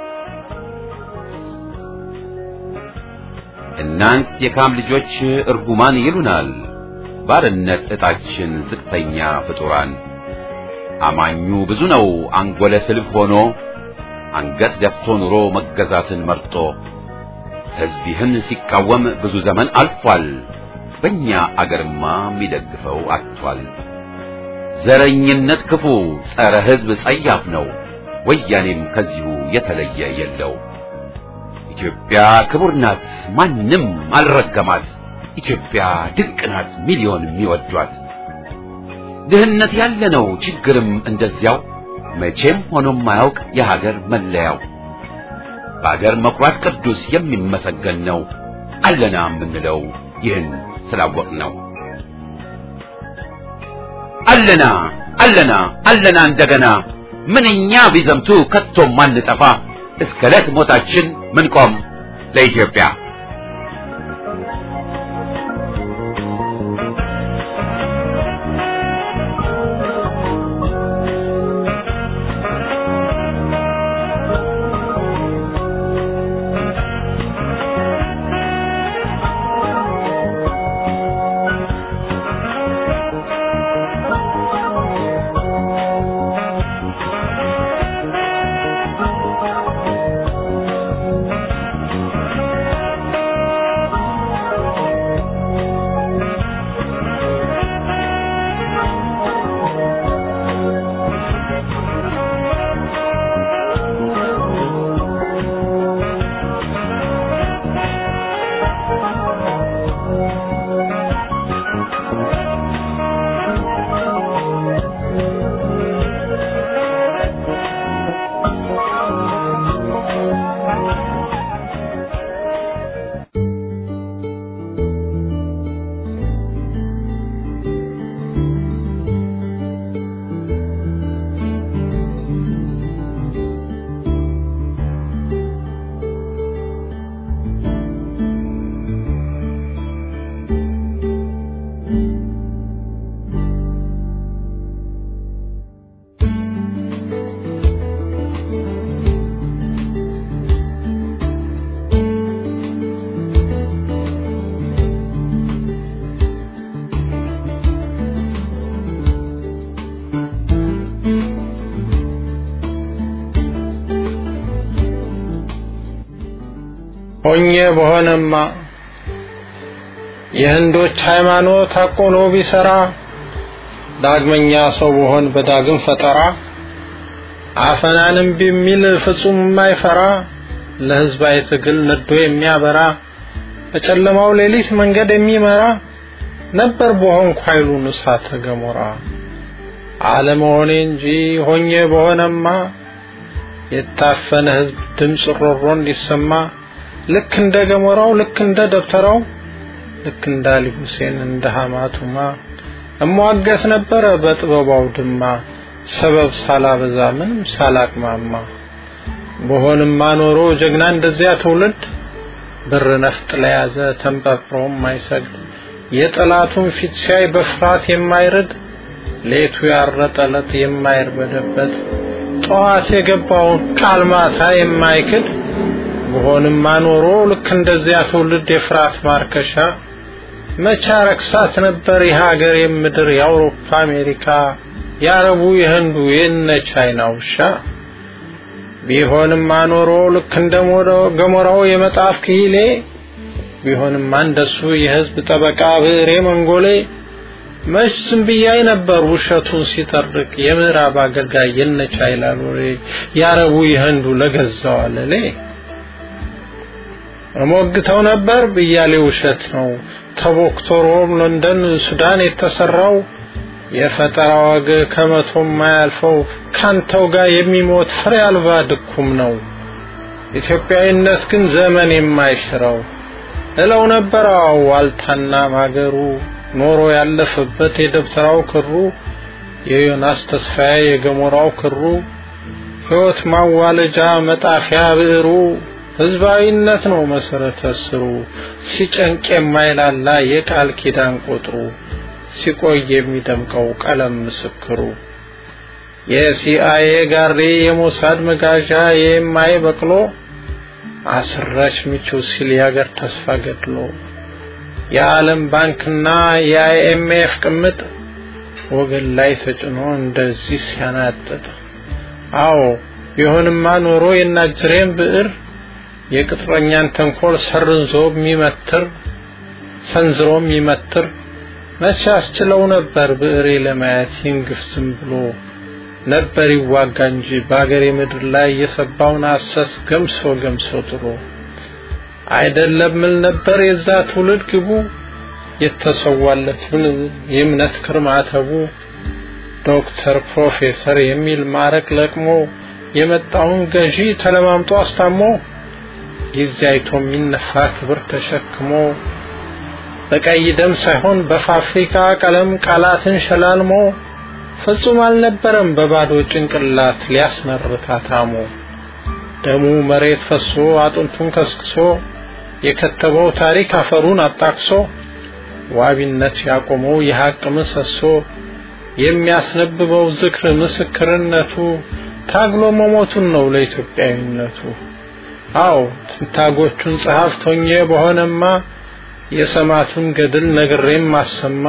[SPEAKER 1] እናንት የካም ልጆች እርጉማን ይሉናል ባርነት ዕጣችን ዝቅተኛ ፍጡራን። አማኙ ብዙ ነው አንጎለ ስልብ ሆኖ አንገት ደፍቶ ኑሮ መገዛትን መርጦ ሕዝብ ይህን ሲቃወም ብዙ ዘመን አልፏል። በእኛ አገርማ የሚደግፈው አጥቷል። ዘረኝነት ክፉ ጸረ ሕዝብ ጸያፍ ነው። ወያኔም ከዚሁ የተለየ የለው። ኢትዮጵያ ክቡር ናት፣ ማንም አልረገማት። ኢትዮጵያ ድንቅ ናት፣ ሚሊዮን የሚወዷት። ድህነት ያለ ነው፣ ችግርም እንደዚያው መቼም ሆኖ ማያውቅ የሀገር መለያው። በአገር መኩራት ቅዱስ የሚመሰገን ነው። አለና የምንለው ይህን ስላወቅ ነው። አለና አለና አለና እንደገና ምንኛ ቢዘምቱ ከቶም ማንጠፋ እስከ ዕለት ሞታችን ምንቆም ለኢትዮጵያ።
[SPEAKER 6] ሆኜ በሆነማ የህንዶች ሃይማኖት አቆኖ ቢሰራ ዳግመኛ ሰው በሆን በዳግም ፈጠራ አፈናንም ቢሚል ፍጹም የማይፈራ ለህዝባዊ ትግል ነዶ የሚያበራ በጨለማው ሌሊት መንገድ የሚመራ ነበር በሆንኩ ኃይሉን እሳተ ገሞራ አለመሆኔ እንጂ ሆኜ በሆነማ የታፈነ ህዝብ ድምፅ ሮሮ እንዲሰማ ልክ እንደ ገሞራው ልክ እንደ ደብተራው ልክ እንደ አሊ ሁሴን እንደ ሐማቱማ እሟገት ነበረ በጥበባው ድማ ሰበብ ሳላበዛ ምንም ሳላቅማማ በሆንማ ኖሮ ጀግና እንደዚያ ትውልድ ብር ነፍጥ ለያዘ ተንጠፍሮ የማይሰግድ የጠላቱን ፊት ሲያይ በፍርሃት የማይርድ ሌቱ ያረጠለት የማይርበደበት ጠዋት የገባውን ቃል ማታ የማይክድ በሆንማ ኖሮ ልክ እንደዚያ ትውልድ የፍርሃት ማርከሻ መቻ ረክሳት ነበር የሀገር የምድር የአውሮፓ አሜሪካ የአረቡ የህንዱ የነ ቻይና ውሻ ቢሆንማ ኖሮ ልክ እንደ ገሞራው የመጣፍ ክሂሌ ቢሆንማ እንደሱ የህዝብ ጠበቃ ብዕሬ መንጎሌ መች ዝም ብያይ ነበር ውሸቱን ሲጠርቅ የምዕራብ አገልጋይ የነ ቻይና ሎሌ የአረቡ የህንዱ ለገዛው አለሌ እሞግተው ነበር ብያሌ ውሸት ነው ተቦክቶ ሮም፣ ለንደን፣ ሱዳን የተሰራው የፈጠራ ወግ ከመቶ የማያልፈው ካንተው ጋር የሚሞት ፍሬ አልባ ድኩም ነው። ኢትዮጵያዊነት ግን ዘመን የማይሽረው እለው ነበር ዋልታና ማገሩ ኖሮ ያለፈበት የደብተራው ክሩ የዮናስ ተስፋዬ የገሞራው ክሩ ሕይወት ማዋለጃ መጣፊያ ብዕሩ ህዝባዊነት ነው መሰረተ ስሩ ሲጨንቅ የማይላላ የቃል ኪዳን ቁጥሩ ሲቆይ የሚደምቀው ቀለም ምስክሩ የሲአይኤ ጋሪ የሞሳድ መጋዣ የማይ በቅሎ አስራች ምቹ ሲል የሀገር ተስፋ ገድሎ የዓለም ባንክና የአይኤምኤፍ ቅምጥ ወገን ላይ ተጭኖ እንደዚህ ሲያናጥጥ አዎ ቢሆንማ ኖሮ የናጅሬን ብዕር የቅጥረኛን ተንኮል ሰርንዞ የሚመትር ሰንዝሮ የሚመትር መቼ አስችለው ነበር ብዕሬ ለማየት ይንግፍ ዝም ብሎ ነበር ይዋጋ እንጂ በአገሬ ምድር ላይ የሰባውን ሐሰት ገምሶ ገምሶ ጥሎ አይደለም ምን ነበር የዛ ትውልድ ግቡ የተሰዋለት የእምነት ክርማተቡ ዶክተር ፕሮፌሰር የሚል ማረቅ ለቅሞ የመጣውን ገዢ ተለማምጦ አስታሞ ጊዜ አይቶ የሚነፋ ክብር ተሸክሞ በቀይ ደም ሳይሆን በፋብሪካ ቀለም ቃላትን ሸላልሞ ፍጹም አልነበረም በባዶ ጭንቅላት ሊያስመርታ ታሞ ደሙ መሬት ፈሶ አጥንቱን ከስክሶ የከተበው ታሪክ አፈሩን አጣቅሶ ዋቢነት ያቆመው የሐቅ ምሰሶ የሚያስነብበው ዝክር ምስክርነቱ ታግሎ መሞቱን ነው ለኢትዮጵያዊነቱ። አዎ ትንታጎቹን ጸሐፍት ሆኜ በሆነማ የሰማቱን ገድል ነግሬም ማሰማ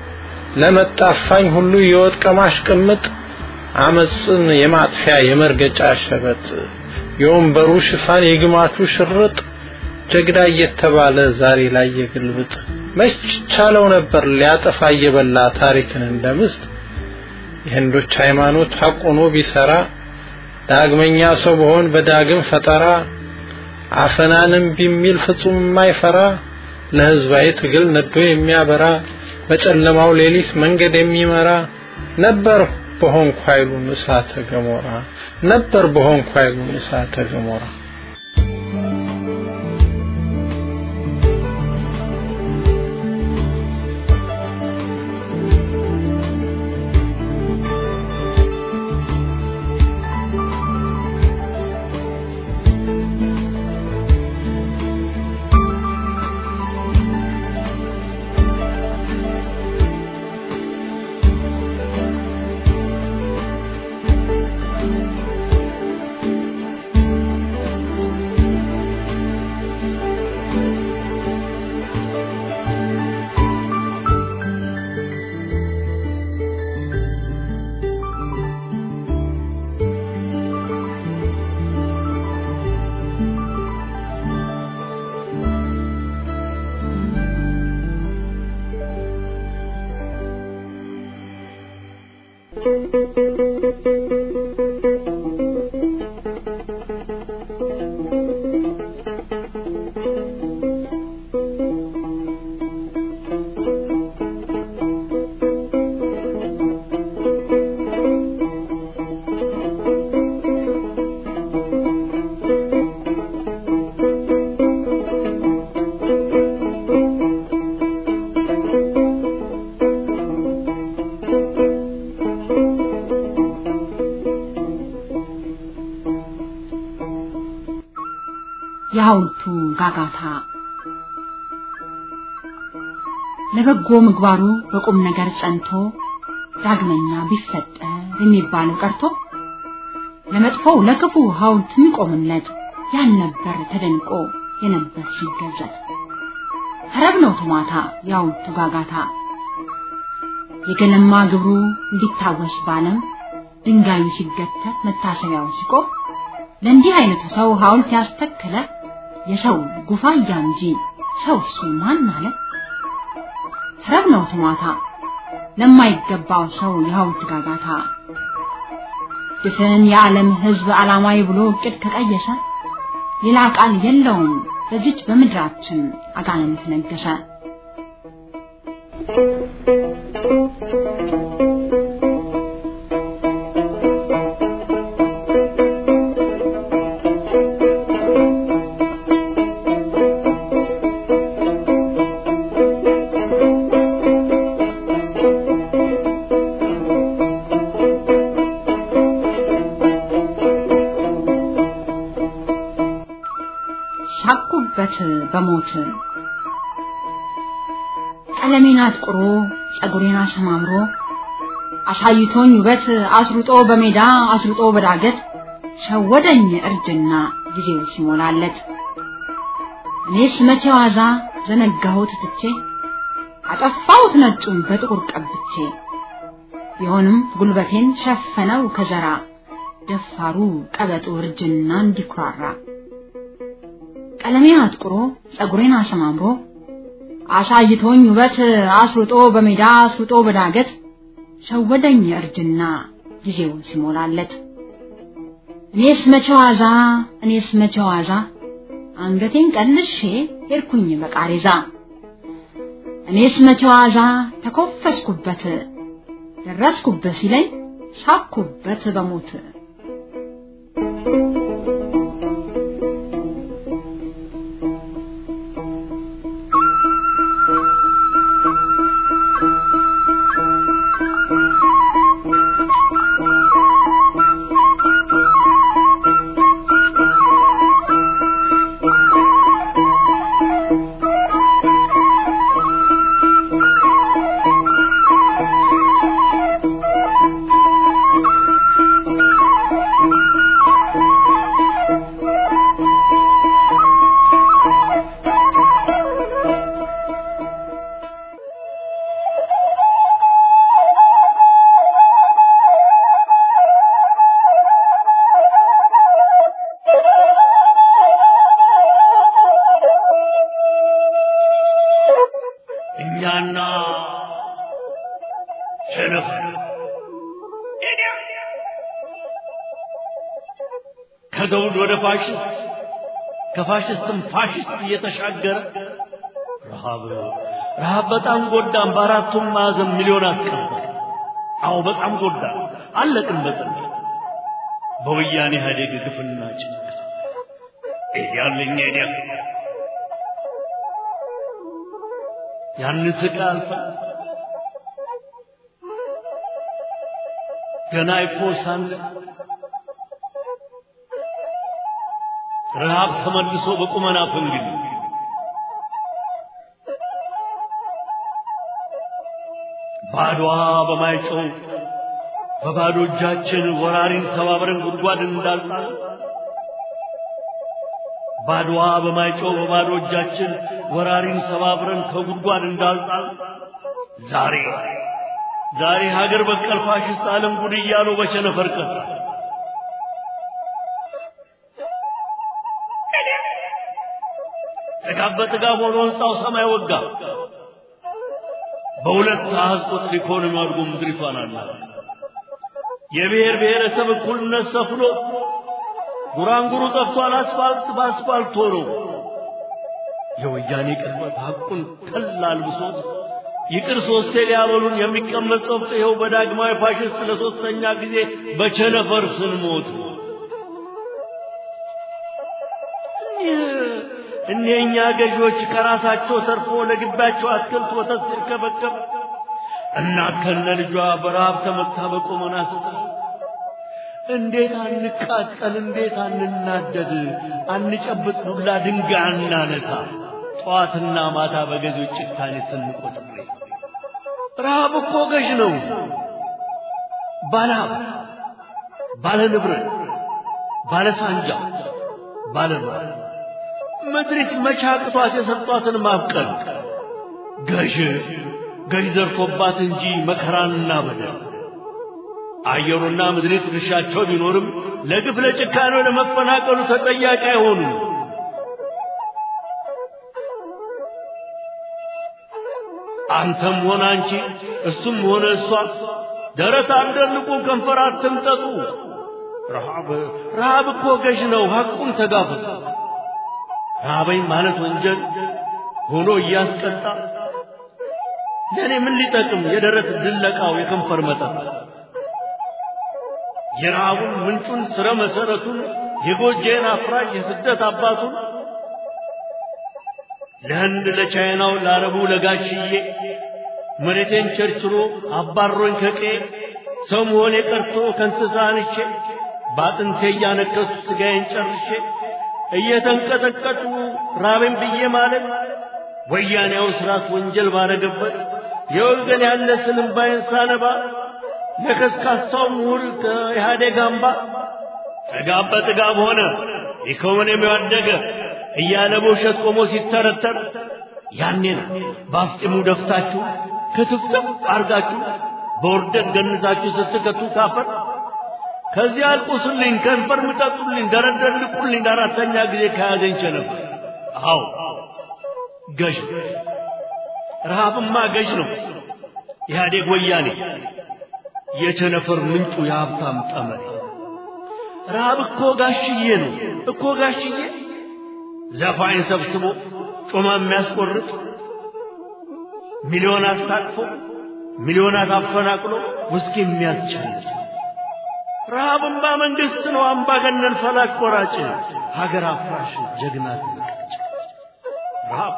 [SPEAKER 6] ለመጣፋኝ ሁሉ የወጥ ቀማሽ ቅምጥ አመፅን የማጥፊያ የመርገጫ ሸበጥ የወንበሩ ሽፋን የግማቱ ሽርጥ ጀግና እየተባለ ዛሬ ላይ የግልብጥ መች ቻለው ነበር ሊያጠፋ እየበላ ታሪክን እንደምስጥ የህንዶች ሃይማኖት ሐቆኖ ቢሰራ ዳግመኛ ሰው በሆን በዳግም ፈጠራ አፈናንም ቢሚል ፍጹም የማይፈራ ለህዝባዊ ትግል ነዶ የሚያበራ በጨለማው ሌሊት መንገድ የሚመራ ነበር በሆንኩ ኃይሉን እሳተ ገሞራ ነበር በሆንኩ ኃይሉን እሳተ ገሞራ
[SPEAKER 3] የሐውልቱ ጋጋታ ለበጎ ምግባሩ በቁም ነገር ጸንቶ ዳግመኛ ቢፈጠር የሚባለው ቀርቶ ለመጥፎው ለክፉ ሐውልት የሚቆምለት ያልነበር ተደንቆ የነበር ሲገዘት ተረብ ነው ትማታ የሐውልቱ ጋጋታ የገለማ ግብሩ እንዲታወስ ባለም ድንጋዩ ሲገተት መታሰቢያው ሲቆም ለእንዲህ አይነቱ ሰው ሐውልት ያስተከለ የሰው ጉፋያ እንጂ ሰው እሱ ማን አለ? ተረብ ነው ትሟታ ለማይገባው ሰው የሐውልት ጋጋታ ድፍን የዓለም ሕዝብ ዓላማዊ ብሎ እቅድ ከቀየሰ ሌላ ቃል የለውም በዚች በምድራችን አጋንንት ነገሰ። ሳቁበት በሞት ቀለሜን አጥቁሮ ጸጉሬን አሰማምሮ አሳይቶኝ ውበት አስሩጦ በሜዳ አስሩጦ በዳገት ሸወደኝ እርጅና ጊዜው ሲሞላለት እኔስ መቼ ዋዛ ዘነጋሁት ትቼ አጠፋሁት ነጩን በጥቁር ቀብቼ ቢሆንም ጉልበቴን ሸፈነው ከዘራ ደፋሩ ቀበጡ እርጅና እንዲኩራራ ቀለሜን አጥቁሮ ጸጉሬን አሰማምሮ አሳይቶኝ ውበት አስሩጦ በሜዳ አስሩጦ በዳገት ሸወደኝ እርጅና ጊዜው ሲሞላለት እኔስ መቼ ዋዛ እኔስ መቼ ዋዛ አንገቴን ቀልሼ ሄድኩኝ በቃሬዛ እኔስ መቼ ዋዛ ተኮፈስኩበት ደረስኩበት ሲለኝ ሳኩበት በሞት
[SPEAKER 5] እኛና ሰነፍ ከዘውድ ወደ ፋሽስት ከፋሽስትም ፋሽስት እየተሻገረ ረሃብ ረሃብ በጣም ጎዳን። በአራቱም ማዕዘን ሚሊዮን አስቀበር። አዎ በጣም ጎዳን። አለቅን በጥን በወያኔ ኢህአዴግ ግፍና ጭንቅ ያለኛ ዲያ ያን ስቃይ አልፈን ገና ይፎሳል ረሃብ ተመልሶ በቁመና ፈንግል ባድዋ በማይጨው በባዶ እጃችን ወራሪን ሰባብረን ጉድጓድ እንዳልጣል ባድዋ በማይጨው በባዶ እጃችን ወራሪን ሰባብረን ከጉድጓድ እንዳልጣል ዛሬ ዛሬ ሀገር በቀል ፋሽስት ዓለም ጉድ እያሉ በቸነፈር ቀጣ። ጥጋብ በጥጋብ ሆኖ ሕንፃው ሰማይ ወጋ። በሁለት አሃዝ ቁጥር ኢኮኖሚ አድጎ ምድሪቷን አለ የብሔር ብሔረሰብ እኩልነት ሰፍኖ ጉራንጉሩ ጠፍቷል አስፋልት በአስፋልት ሆኖ የወያኔ ቅርበት ሐቁን ቀላል ብሶት ይቅር ሶስቴ ሊያበሉን የሚቀመጥ ጸፍጥ ይኸው በዳግማዊ ፋሽስት ለሶስተኛ ጊዜ በቸነፈር ስንሞት እኒህኛ ገዢዎች ከራሳቸው ተርፎ ለግባቸው አትክልት ወተት ሲርከበከብ እናት ከነ ልጇ በረሃብ ተመታ በቆመና ስታ እንዴት አንቃጠል፣ እንዴት አንናደድ፣ አንጨብጥ ዱላ ድንጋይ አናነሳ፣ ጠዋትና ማታ በገዢዎች ጭካኔ ስንቆጥር ረሃብ እኮ ገዥ ነው። ባለሀብት፣ ባለ ንብረት፣ ባለ ሳንጃ፣ ባለ ምድሪት መቻቅቷት የሰጧትን ማብቀል ገዥ ገዥ ዘርፎባት እንጂ መከራንና በደል አየሩና ምድሪት ድርሻቸው ቢኖርም ለግፍ ለጭካኔው ለመፈናቀሉ ተጠያቂ አይሆኑም። አንተም ሆነ አንቺ እሱም ሆነ እሷ ደረት አትደልቁ፣ ከንፈር አትምጠጡ። ረሃብ ረሃብ እኮ ገዥ ነው። ሐቁን ተጋፈጡ። ረሃበኝ ማለት ወንጀል ሆኖ እያስቀጣ ለእኔ ምን ሊጠቅም የደረት ድለቃው የከንፈር መጠጥ የረሃቡን ምንጩን ስረ መሰረቱን የጎጄን አፍራሽ የስደት አባቱን ለህንድ ለቻይናው ለአረቡ ለጋሽዬ መሬቴን ቸርችሮ አባሮኝ ከቄ ሰው መሆኔ ቀርቶ ከእንስሳ አንቼ በአጥንቴ እያነከሱ ስጋዬን ጨርሼ እየተንቀጠቀጡ ራቤን ብዬ ማለት ወያኔያው ስርዓት ወንጀል ባረገበት የወገን ያለ ስንባይን ሳነባ ለከስካሳው ምሁር ከኢህአዴግ አምባ ጥጋብ በጥጋብ ሆነ ኢኮኖሚው ያደገ እያለ በውሸት ቆሞ ሲተረተር ያኔ ነው በአፍጢሙ ደፍታችሁ ክትፍትፍ አርጋችሁ በውርደት ገንዛችሁ ስትከቱ ካፈር ከዚህ አልቁስልኝ፣ ከንፈር ምጠጡልኝ፣ ደረደር ልቁልኝ ለአራተኛ ጊዜ ከያዘኝ ቸነፈር። አዎ ገዥ ረሃብማ ገዥ ነው። ኢህአዴግ ወያኔ የቸነፈር ምንጩ የሀብታም ጠመኔ። ረሃብ እኮ ጋሽዬ ነው እኮ ጋሽዬ ዘፋኝ ሰብስቦ ጮማ የሚያስቆርጥ ሚሊዮን አስታቅፎ ሚሊዮናት አፈናቅሎ ውስኪ የሚያስጨልጥ ረሃብማ መንግስት ነው አምባገነን ፈላጭ ቆራጭ ሀገር አፍራሽ ጀግና ስንቀጭ ረሃብ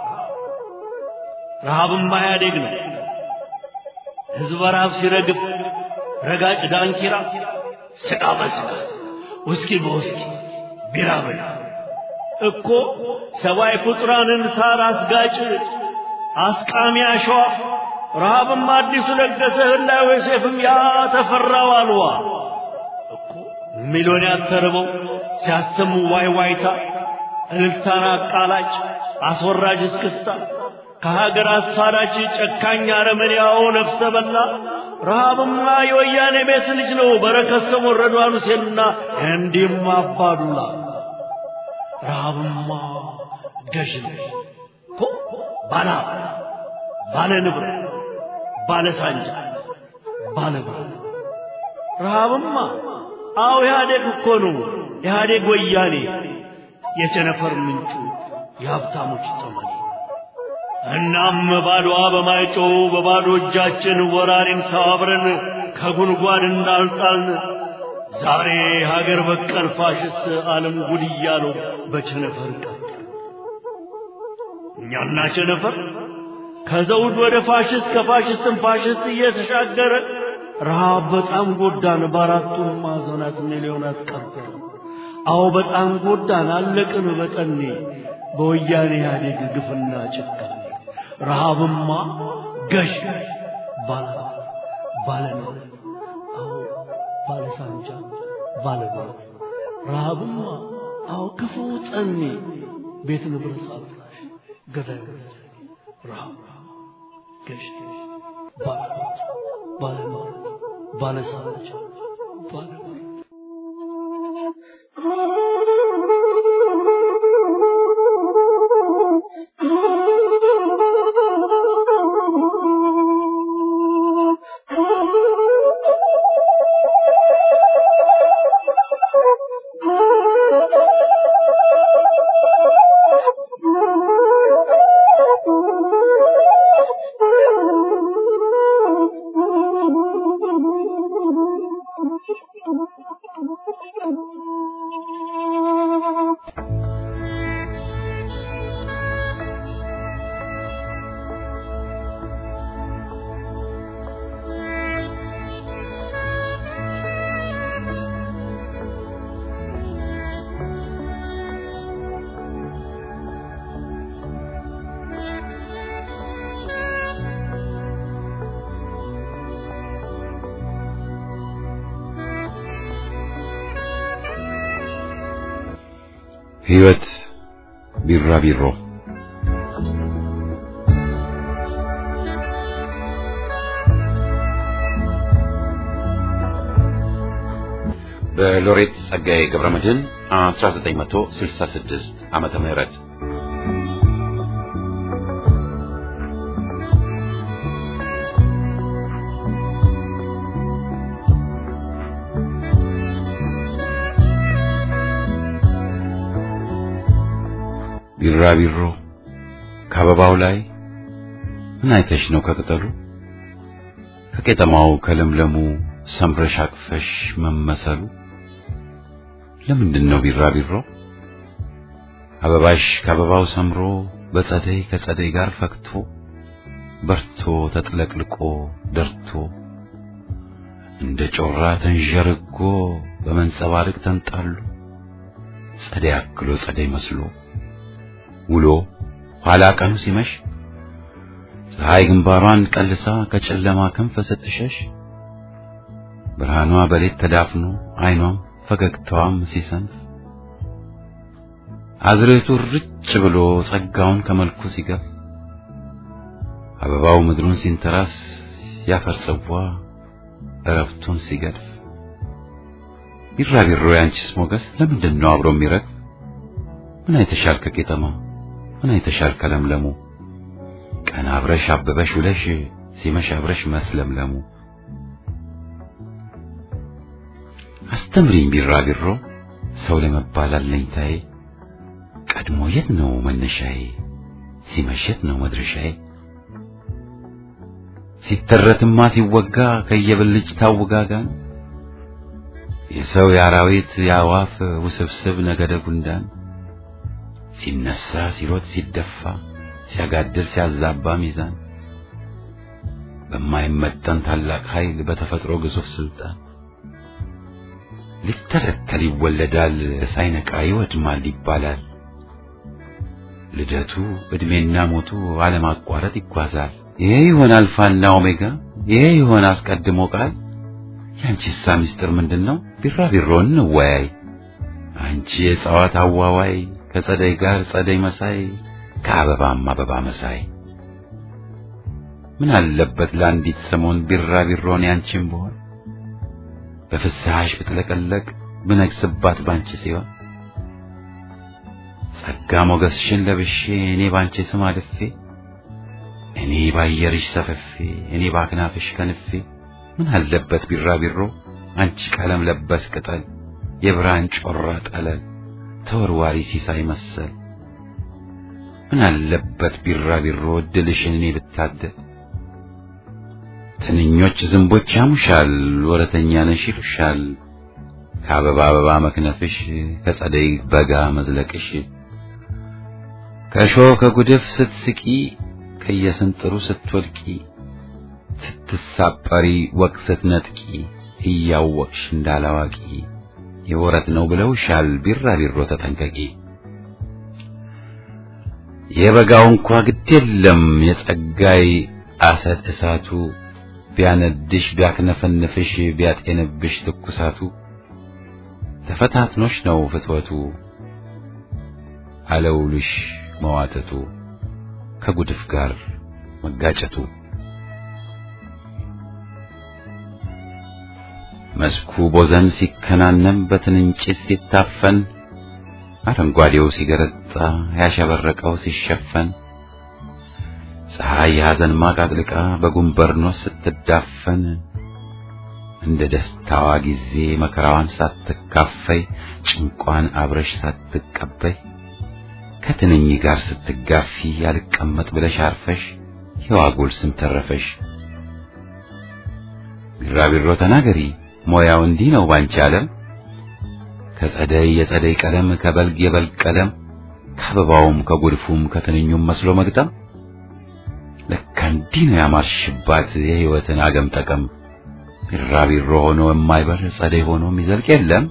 [SPEAKER 5] ረሃብማ ኢህአዴግ ነው ህዝብ ረሃብ ሲረግፍ ረጋጭ ዳንኪራ ስጋ በስጋ ውስኪ በውስኪ ቢራ በላ እኮ ሰብአዊ ፍጡራንን ሳር አስጋጭ አስቃሚ አሸዋ ረሃብም አዲሱ ለገሰ ህላዌ ሴፍም ያ ተፈራው አልዋ እኮ ሚሊዮን ያተርበው ሲያሰሙ ዋይ ዋይታ እልልታን አቃላጭ አስወራጅ እስክስታ ከሀገር አሳዳጅ ጨካኝ አረመኔያው ነፍሰ በላ ረሃብማ የወያኔ ቤት ልጅ ነው በረከት ስምኦን ረድዋን ሁሴንና እንዲህም አባዱላ ረሃብማ ገዥ ነው እኮ ባለ ባለ ንብረት ባለ ሳንጃ ባለ ባለ ረሃብማ አዎ ኢህአዴግ እኮ ነው ኢህአዴግ ወያኔ የቸነፈር ምንጩ የሀብታሞች ጠመኔ እናም ባዶዋ በማይጮው በባዶ እጃችን ወራሪን ሰባብረን ከጉድጓድ እንዳልጣልን ዛሬ ሀገር በቀል ፋሽስት ዓለም ጉድ እያለው በቸነፈር ቀጥ እኛና ቸነፈር ከዘውድ ወደ ፋሽስት ከፋሽስትም ፋሽስት እየተሻገረ ረሃብ በጣም ጎዳን በአራቱም ማዕዘናት ሚሊዮናት ቀበረ አዎ በጣም ጎዳን አለቅን በጠኔ በወያኔ ኢህአዴግ ግፍና ጭካኔ ረሃብማ ገዥ ባለ ባለ ነው አዎ ባለ ሳንጃ ባለ ባለ ረሃብማ አዎ ክፉ ጠኔ ቤት ንብረት አፍራሽ ገዳይ ረሃብ ገዥ ባለ ባለ ባለ ሳንጃ ባለ
[SPEAKER 1] ሕይወት ቢራቢሮ በሎሬት ጸጋዬ ገብረመድህን 1966 ዓመተ ምህረት ቢራቢሮ ከአበባው ላይ ምን አይተሽ ነው ከቅጠሉ ከቄጠማው ከለምለሙ ሰምረሽ አቅፈሽ መመሰሉ ለምንድን ነው ቢራቢሮ አበባሽ ከአበባው ሰምሮ በጸደይ ከጸደይ ጋር ፈክቶ በርቶ ተጥለቅልቆ ደርቶ እንደ ጮራ ተንዠርጎ በመንጸባረቅ ተንጣሉ ጸደይ አክሎ ጸደይ መስሎ ውሎ ኋላ ቀኑ ሲመሽ ፀሐይ ግንባሯን ቀልሳ ከጨለማ ክንፍ ስትሸሽ ብርሃኗ በሌት ተዳፍኖ አይኗም ፈገግታዋም ሲሰንፍ አዝርዕቱ ርጭ ብሎ ጸጋውን ከመልኩ ሲገፍ አበባው ምድሩን ሲንተራስ ያፈር ጽዋ እረፍቱን ሲገድፍ ቢራቢሮ ያንቺስ ሞገስ ለምንድን ነው አብሮ የሚረግፍ? ምን አይተሻል ከቄጠማ ምን አይተሻል ከለምለሙ ቀን አብረሽ አበበሽ ውለሽ ሲመሽ አብረሽ መስለምለሙ አስተምሪኝ ቢራቢሮ ሰው ለመባል አለኝታዬ ቀድሞ የት ነው መነሻዬ ሲመሽ የት ነው መድረሻዬ ሲተረትማ ሲወጋ ከየብልጭ ታውጋጋን የሰው የአራዊት የአዋፍ ውስብስብ ነገደ ጉንዳን ሲነሳ ሲሮጥ ሲደፋ ሲያጋድል ሲያዛባ ሚዛን በማይመጠን ታላቅ ኃይል በተፈጥሮ ግዙፍ ስልጣን ሊተለተል ይወለዳል ሳይነቃ ይወድማል ይባላል። ልደቱ ዕድሜና ሞቱ አለማቋረጥ ይጓዛል። ይሄ ይሆን አልፋና ኦሜጋ፣ ይሄ ይሆን አስቀድሞ ቃል። ያንቺሳ ምስጢር ምንድን ነው? ቢራቢሮ እንወያይ። አንቺ የእጽዋት አዋዋይ ከጸደይ ጋር ጸደይ መሳይ ከአበባም አበባ መሳይ ምን አለበት ለአንዲት ሰሞን ቢራቢሮን ያንቺም ብሆን በፍስሐሽ ብጥለቀለቅ ብነግስባት ባንቺ ሲሆን ጸጋ ሞገስሽን ለብሼ እኔ ባንቺ ስም አልፌ እኔ ባየርሽ ሰፈፌ እኔ ባክናፍሽ ከንፌ ምን አለበት ቢራቢሮ አንቺ ቀለም ለበስ ቅጠል የብርሃን ጮራ ጠለል ተወርዋሪ ሲሳይ መሰል ምን አለበት ቢራቢሮ እድልሽን እኔ ብታደል ትንኞች ዝንቦች ያሙሻል ወረተኛ ነሽ ይሉሻል ከአበባ አበባ መክነፍሽ ከጸደይ በጋ መዝለቅሽ ከእሾህ ከጉድፍ ስትስቂ ከየስንጥሩ ስትወድቂ ስትሳጠሪ ወቅ ስትነጥቂ እያወቅሽ እንዳላዋቂ የወረት ነው ብለውሻል ቢራቢሮ ተጠንቀቂ የበጋው እንኳ ግድ የለም የጸጋይ አሰድ እሳቱ ቢያነድሽ ቢያክነፈንፍሽ ቢያጤንብሽ ትኩሳቱ ተፈታትኖሽ ነው ፍትወቱ አለውልሽ መዋተቱ ከጉድፍ ጋር መጋጨቱ መስኩ ቦዘን ሲከናነም በትንንጭት ሲታፈን አረንጓዴው ሲገረጣ ያሸበረቀው ሲሸፈን ፀሐይ የሐዘን ማቅ አጥልቃ በጉንበርኖስ ስትዳፈን እንደ ደስታዋ ጊዜ መከራዋን ሳትካፈይ ጭንቋን አብረሽ ሳትቀበይ ከትንኝ ጋር ስትጋፊ ያልቀመጥ ብለሽ አርፈሽ የዋጉል ስም ተረፈሽ። ቢራቢሮ ተናገሪ ሞያው እንዲህ ነው ባንቺ ዓለም ከጸደይ የጸደይ ቀለም ከበልግ የበልግ ቀለም ከአበባውም ከጉድፉም ከትንኙም መስሎ መግጠም ለካ እንዲህ ነው ያማርሽባት የሕይወትን አገም ጠቀም ቢራቢሮ ሆኖ የማይበር ጸደይ ሆኖ የሚዘልቅ የለም።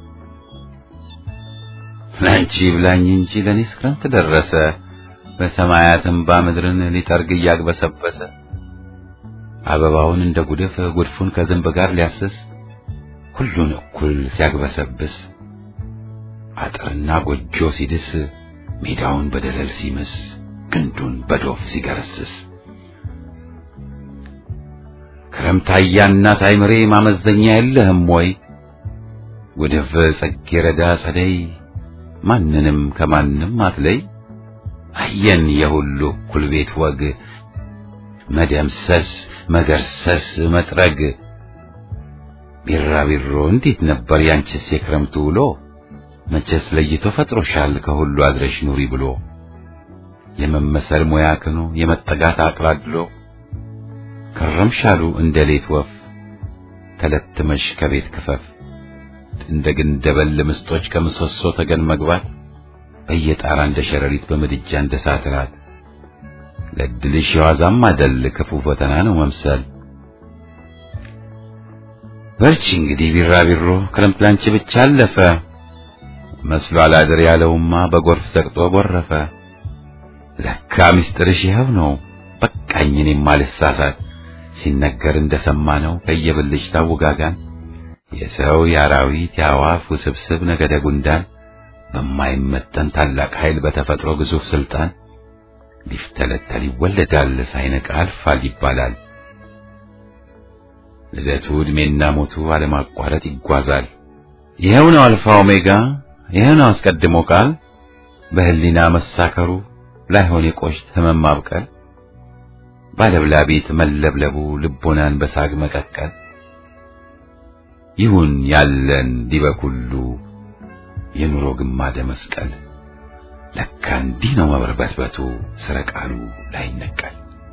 [SPEAKER 1] ለአንቺ ብላኝ እንጂ ለእኔስ ክረምት ደረሰ በሰማያትም ባምድርን ሊጠርግ እያግበሰበሰ አበባውን እንደ ጉድፍ ጉድፉን ከዝንብ ጋር ሊያስስ ሁሉን እኩል ሲያግበሰብስ አጥርና ጎጆ ሲድስ ሜዳውን በደለል ሲምስ ግንዱን በዶፍ ሲገረስስ ክረምት አያና ታይምሬ ማመዘኛ የለህም ወይ ወደፍ ጽጌረዳ ጸደይ ማንንም ከማንም አትለይ አየን የሁሉ እኩል ቤት ወግ መደምሰስ መገርሰስ መጥረግ ቢራቢሮ እንዴት ነበር ያንቺስ የክረምቱ ውሎ መቼስ ለይቶ ፈጥሮሻል ከሁሉ አድረሽ ኑሪ ብሎ የመመሰል ሙያ ክኖ የመጠጋት አቅላድሎ ከረምሻሉ እንደ ሌት ወፍ ተለትመሽ ከቤት ክፈፍ እንደ ግንደበል ምስጦች ከምሰሶ ተገን መግባት በየጣራ እንደ ሸረሪት በምድጃ እንደ ሳትራት ለድልሽ የዋዛም አደል ክፉ ፈተና ነው መምሰል በርቺ እንግዲህ ቢራቢሮ ክረምት ላንቺ ብቻ አለፈ መስሎ አላድር ያለውማ በጎርፍ ዘቅጦ ጎረፈ ለካ ምስጢርሽ ይኸው ነው በቃኝ እኔም አልሳሳት ሲነገር እንደሰማ ነው ከየብልሽ ታውጋጋን የሰው የአራዊት የአዋፍ ውስብስብ ነገደ ጉንዳን በማይመጠን ታላቅ ኃይል በተፈጥሮ ግዙፍ ስልጣን ሊፍተለተል ይወለዳል ሳይነቃ አልፋል ይባላል። ልደቱ ዕድሜና ሞቱ አለማቋረጥ ይጓዛል። ይኸው ነው አልፋ ኦሜጋ፣ ይኸው ነው አስቀድሞ ቃል በህሊና መሳከሩ ላይሆን የቆሽት ህመም ማብቀል ባለብላቤት መለብለቡ ልቦናን በሳግ መቀቀል ይሁን ያለን ዲበኩሉ የኑሮ ግማደ መስቀል ለካ እንዲህ ነው መበርበትበቱ ስረ ቃሉ ላይነቀል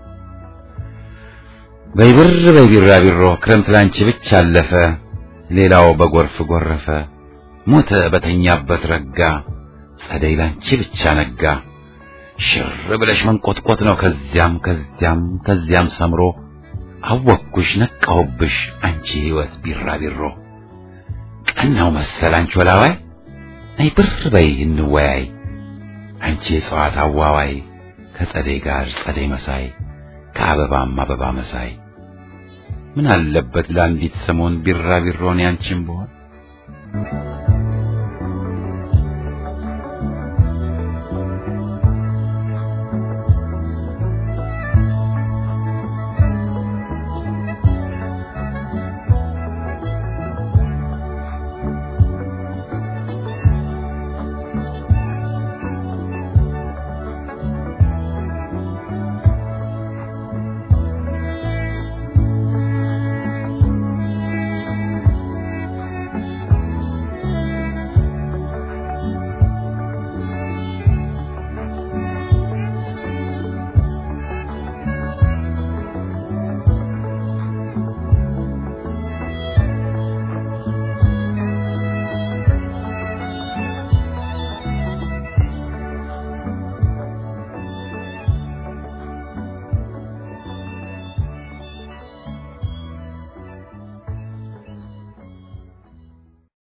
[SPEAKER 1] በይብር በይቢራቢሮ ክረምት ላንቺ ብቻ አለፈ ሌላው በጎርፍ ጎረፈ ሞተ በተኛበት ረጋ ጸደይ ላንቺ ብቻ ነጋ ሽር ብለሽ መንቆጥቆጥ ነው ከዚያም ከዚያም ከዚያም ሰምሮ አወቅኩሽ ነቃሁብሽ አንቺ ህይወት ቢራቢሮ ቀናው መሰል አንቺ ወላዋይ ነይ ብር በይ እንወያይ አንቺ የእጽዋት አዋዋይ ከጸደይ ጋር ጸደይ መሳይ ከአበባም አበባ መሳይ ምን አለበት ለአንዲት ሰሞን ቢራቢሮን ያንቺን ብሆን